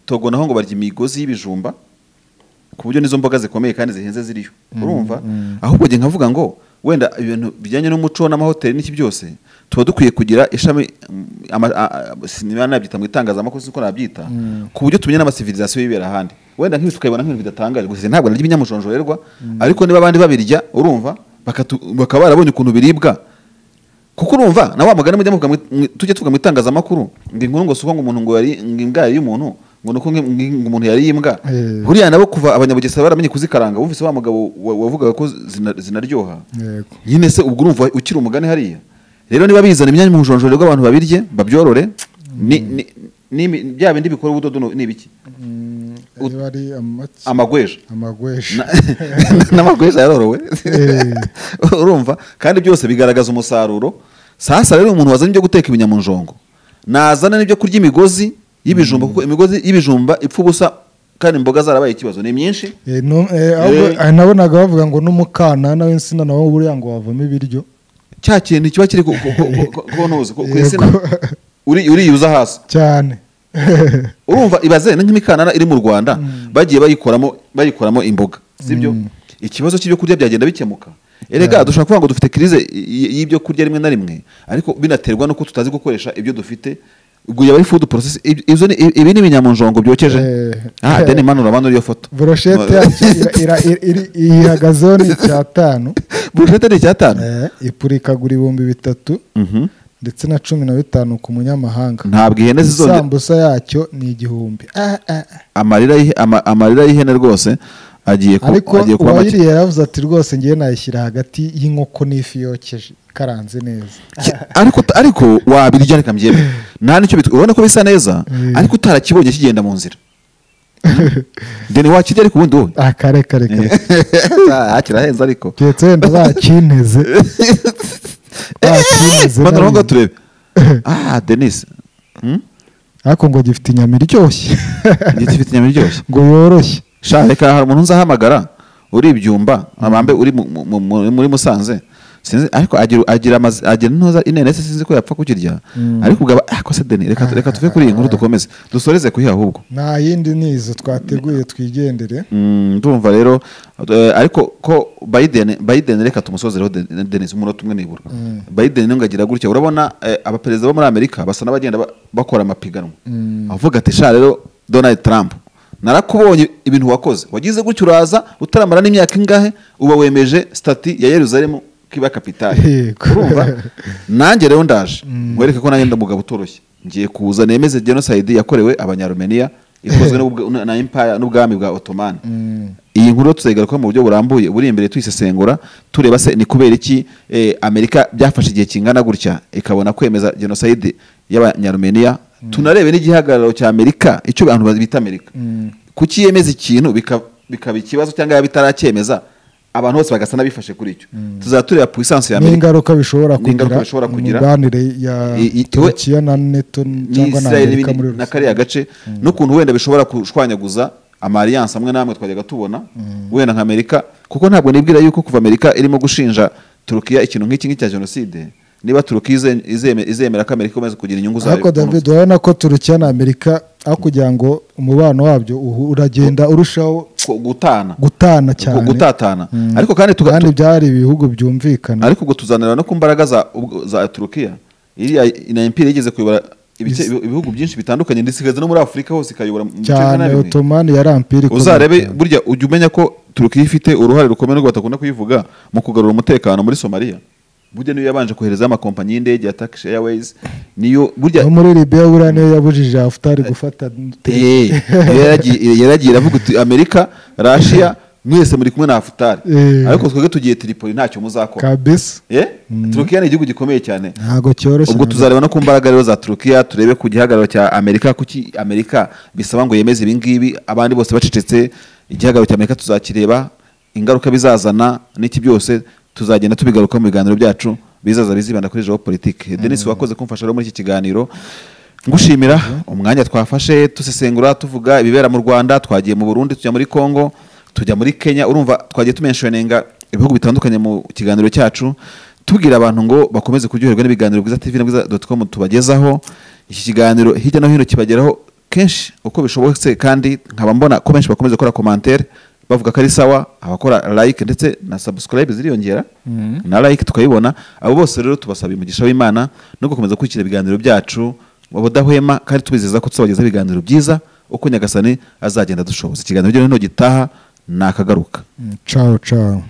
togo naho ngo barya imigozi y'ibijumba ku buryo n'izo mboga zikomeye kandi zihenze ziriyo urumva ahubwo njye nkavuga ngo wenda ibintu bijyanye n'umuco n'amahoteli n'iki byose tuba dukwiye kugira ishami mm, ama- a- a- sinaba nabyita mu itangazamakuru sinzi uko nabyita ku buryo tumenya n'amasivirizasiyo y'ibera ahandi wenda nk'ibi tukayibona nk'ibintu bidatangaje gusa ntabwo narya ibinyamujonjorerwa ariko niba abandi babirya urumva bakatu- bakaba barabonye ukuntu biribwa kuko urumva na wa mugani mujya muvuga mu- mu- tujya tuvuga mu itangazamakuru ngo inkuru ngo si uko ngo umuntu ngo yari ngo imbwa yariye umuntu ngo ni uko ngo ngo umuntu yariye imbwa Eh. buriya nabo kuva abanyabugesera baramenye kuzikaranga bumvise wa mugabo wa- wavugaga ko zina- zinaryoha Yego. nyine se ubwo urumva ukiri umugani hariya rero niba bizana imyanya mu bujonjorerwa abantu babirye babyorore ni- ni- ni- bya bindi bikora ubudodo ni ibiki Niba ari amaki- amagweja amagweshi Na- n'amagweja yarorowe Eh. urumva kandi byose bigaragaza umusaruro sasa rero umuntu wazanye ibyo guteka ibinyamunjongo nazana n'ibyo kurya imigozi y'ibijumba kuko imigozi y'ibijumba ipfa ubusa kandi imboga zarabaye ikibazo ni myinshi Eh, no- eh, ahubwo, Eh. ah, nabonaga bavuga ngo n'umukanana w'insina nawe buriya ngo wavamo ibiryo cya kintu kiba kiri ku ku- ku- ku- ku ntuzi ku ku insina Yego. uri- uriyuza hasi cyane urumva ibaze ni nk'imikanana iri mu rwanda bagiye bayikoramo bayikoramo imboga sibyo ikibazo cy'ibyo kurya byagenda bikemuka erega dushobora kuvuga ngo dufite kirize y- y'ibyo kurya rimwe na rimwe ariko binaterwa nuko tutazi gukoresha ibyo dufite ubwo yaba ari food process ib- izo ni- ibi ni ibinyamunjongo byokeje Eh. ah deni manu uramanura iyo foto boroshete yacu ira- ira- iri- iri- ihagazeho ni icyatanu burushete ni icyatanu Eh, ipurikagura ibihumbi bitatu ndetse na cumi na bitanu ku munyamahanga ntabwo ihene zizongera isambusa yacyo ni igihumbi Ah, ah, ah. amarira y'ihe- ama- amarira y'ihene rwose agiye ku- ariko agiye kuba make uwayiriye yaravuze ati rwose ngewe nayishyira hagati y'inkoko n'ifi yokeje ikaranze neza Ki- ariko ariko wabirya reka mbyeme nta nicyo bitwa urabona ko bisa neza Mm. ariko utarakibonye kigenda mu nzira deni wakirya ariko ubundi wowe aha kare kare kare Ah, kirahenze ariko keretse wenda bakinteze bakinteze Mana urabona nari- turebe ah denise Hmm? ariko ngo gifite inyama iryoshye igiti gifite inyama iryoshye ngo yoroshye sha reka hari umuntu nzahamagara uri ibyumba amambe uri mu- mu- mu- muri musanze sinzi ariko agira agira amazi agira intoza inenesi sinzi ko yapfa kukirya ariko ugaba ako se deni reka reka tuve kuri iyi nkuru dukomeze dusoreze kuyiha ahubwo nta yindi ni izo twateguye twigendere Mm, ndumva rero eh, ariko ko biden biden reka tumusozereho Den- denis umunota umwe nibura biden niyo ngo agira gutya urabona eh, abaperezida bo muri amerika basa n'abagenda ba- bakora amapiganwa avuga ati sha rero donald trump narakubonye ibintu wakoze wagize gutya uraza utaramara n'imyaka ingahe uba wemeje stati ya yeruzalemu kiba kapitali Yego. urumva nanjye rero ndaje mwereke ko nanjye ndamugabo utoroshye ngiye kuza nemeze genocide yakorewe abanyarumeniya ikozwe n'ubwa- na empire n'ubwami bwa otomani iyi nkuru tuzayigaruka mu buryo burambuye buri imbere tuyisesengura tureba se ni kubera iki eh, amerika byafashe igihe kingana gutya ikabona kwemeza genocide y'abanyarumeniya tunarebe n'igihagararo cya amerika icyo abantu bita amerika kuki yemeza ikintu bika- bikaba ikibazo cyangwa yaba itaracyemeza abantu bose bagasa n'abifashe kuri icyo tuzaba tureba puissance ya amerika n'ingaruka bishobora N'ingaruka kugira bishobora mu kugira. mibanire ya I- i- iwe- turukiya na neto cyangwa na n'isirayeli amerika n'ibindi- muri na rusange kariya gace n'ukuntu wenda bishobora gushwanyaguza amariyanse amwe n'amwe twajyaga tubona wenda nka amerika kuko ntabwo nibwira yuko kuva amerika irimo gushinja turukiya ikintu nk'iki ngiki cya jenoside niba turukiya ize- izeme- izemera ko amerika ikomeza kugira inyungu zayo ariko david urabona ko turukiya na amerika aho kugira ngo umubano wabyo uhu- uragenda urushaho Ko- gutana gutana Ko- cyane gutatana Mm. ariko kandi tuga- kandi byari ibihugu byumvikana ariko ubwo tuzanira no ku mbaraga za, ubwo- za turukiya iriya na impira yigeze kuyobora ibice- ibihugu byinshi bitandukanye ndetse ikaza no muri afurika hose ikayobora mu bice cyane bimwe na bimwe. otomani yari ampiri ikomeye uzarebe cyane. burya ujya umenya ko turukiya ifite uruhare rukomeye nubwo batakunda kuyivuga mu kugarura umutekano muri somaliya burya niyo yabanje koherezaho amakompanyi y'indege ya turkish airways niyo burya no muri libiya buriya niyo yabujije hafutari gufata Eh, yaragiye yaragiye iravuga iti amerika rashiya mwese muri kumwe na hafutari Eh. ariko twebwe tugiye tripoli ntacyo muzakora kabisa Eh? turukiya ni igihugu gikomeye cyane ntabwo cyoroshye ubwo na gato. tuzareba no ku mbaraga rero za turukiya turebe ku gihagararo cya amerika kuki amerika bisaba ngo yemeze ibi ngibi abandi bose bacecetse igihagararo cya amerika tuzakireba ingaruka bizazana n'iki byose tuzagenda tubigaruka mu biganiro byacu bizaza bizibanda kuri jewo politike denis wakoze kumfasha rero muri iki kiganiro ngushimira umwanya twafashe dusesengura tuvuga ibibera mu rwanda twagiye mu burundi tujya muri kongo tujya muri kenya urumva twagiye tumenshoninga ibihugu bitandukanye mu kiganiro cyacu tubwira abantu ngo bakomeze kuryoherwa n'ibiganiro bwiza tv na bwiza com tubagezaho iki kiganiro hirya no hino kibageraho kenshi uko bishobotse kandi nkaba mbona ko benshi bakomeza gukora komantere bavuga ko ari sawa abakora like ndetse na subscribe ziriyongera na like tukayibona abo bose rero tubasaba umugisha w'imana no gukomeza gukurikira ibiganiro byacu mu budahwema kandi tubizeza ko tuzabagezaho ibiganiro byiza uko nyagasani azagenda adushoboza ikiganiro hirya no hino gitaha nakagaruka Mm, ciao ciao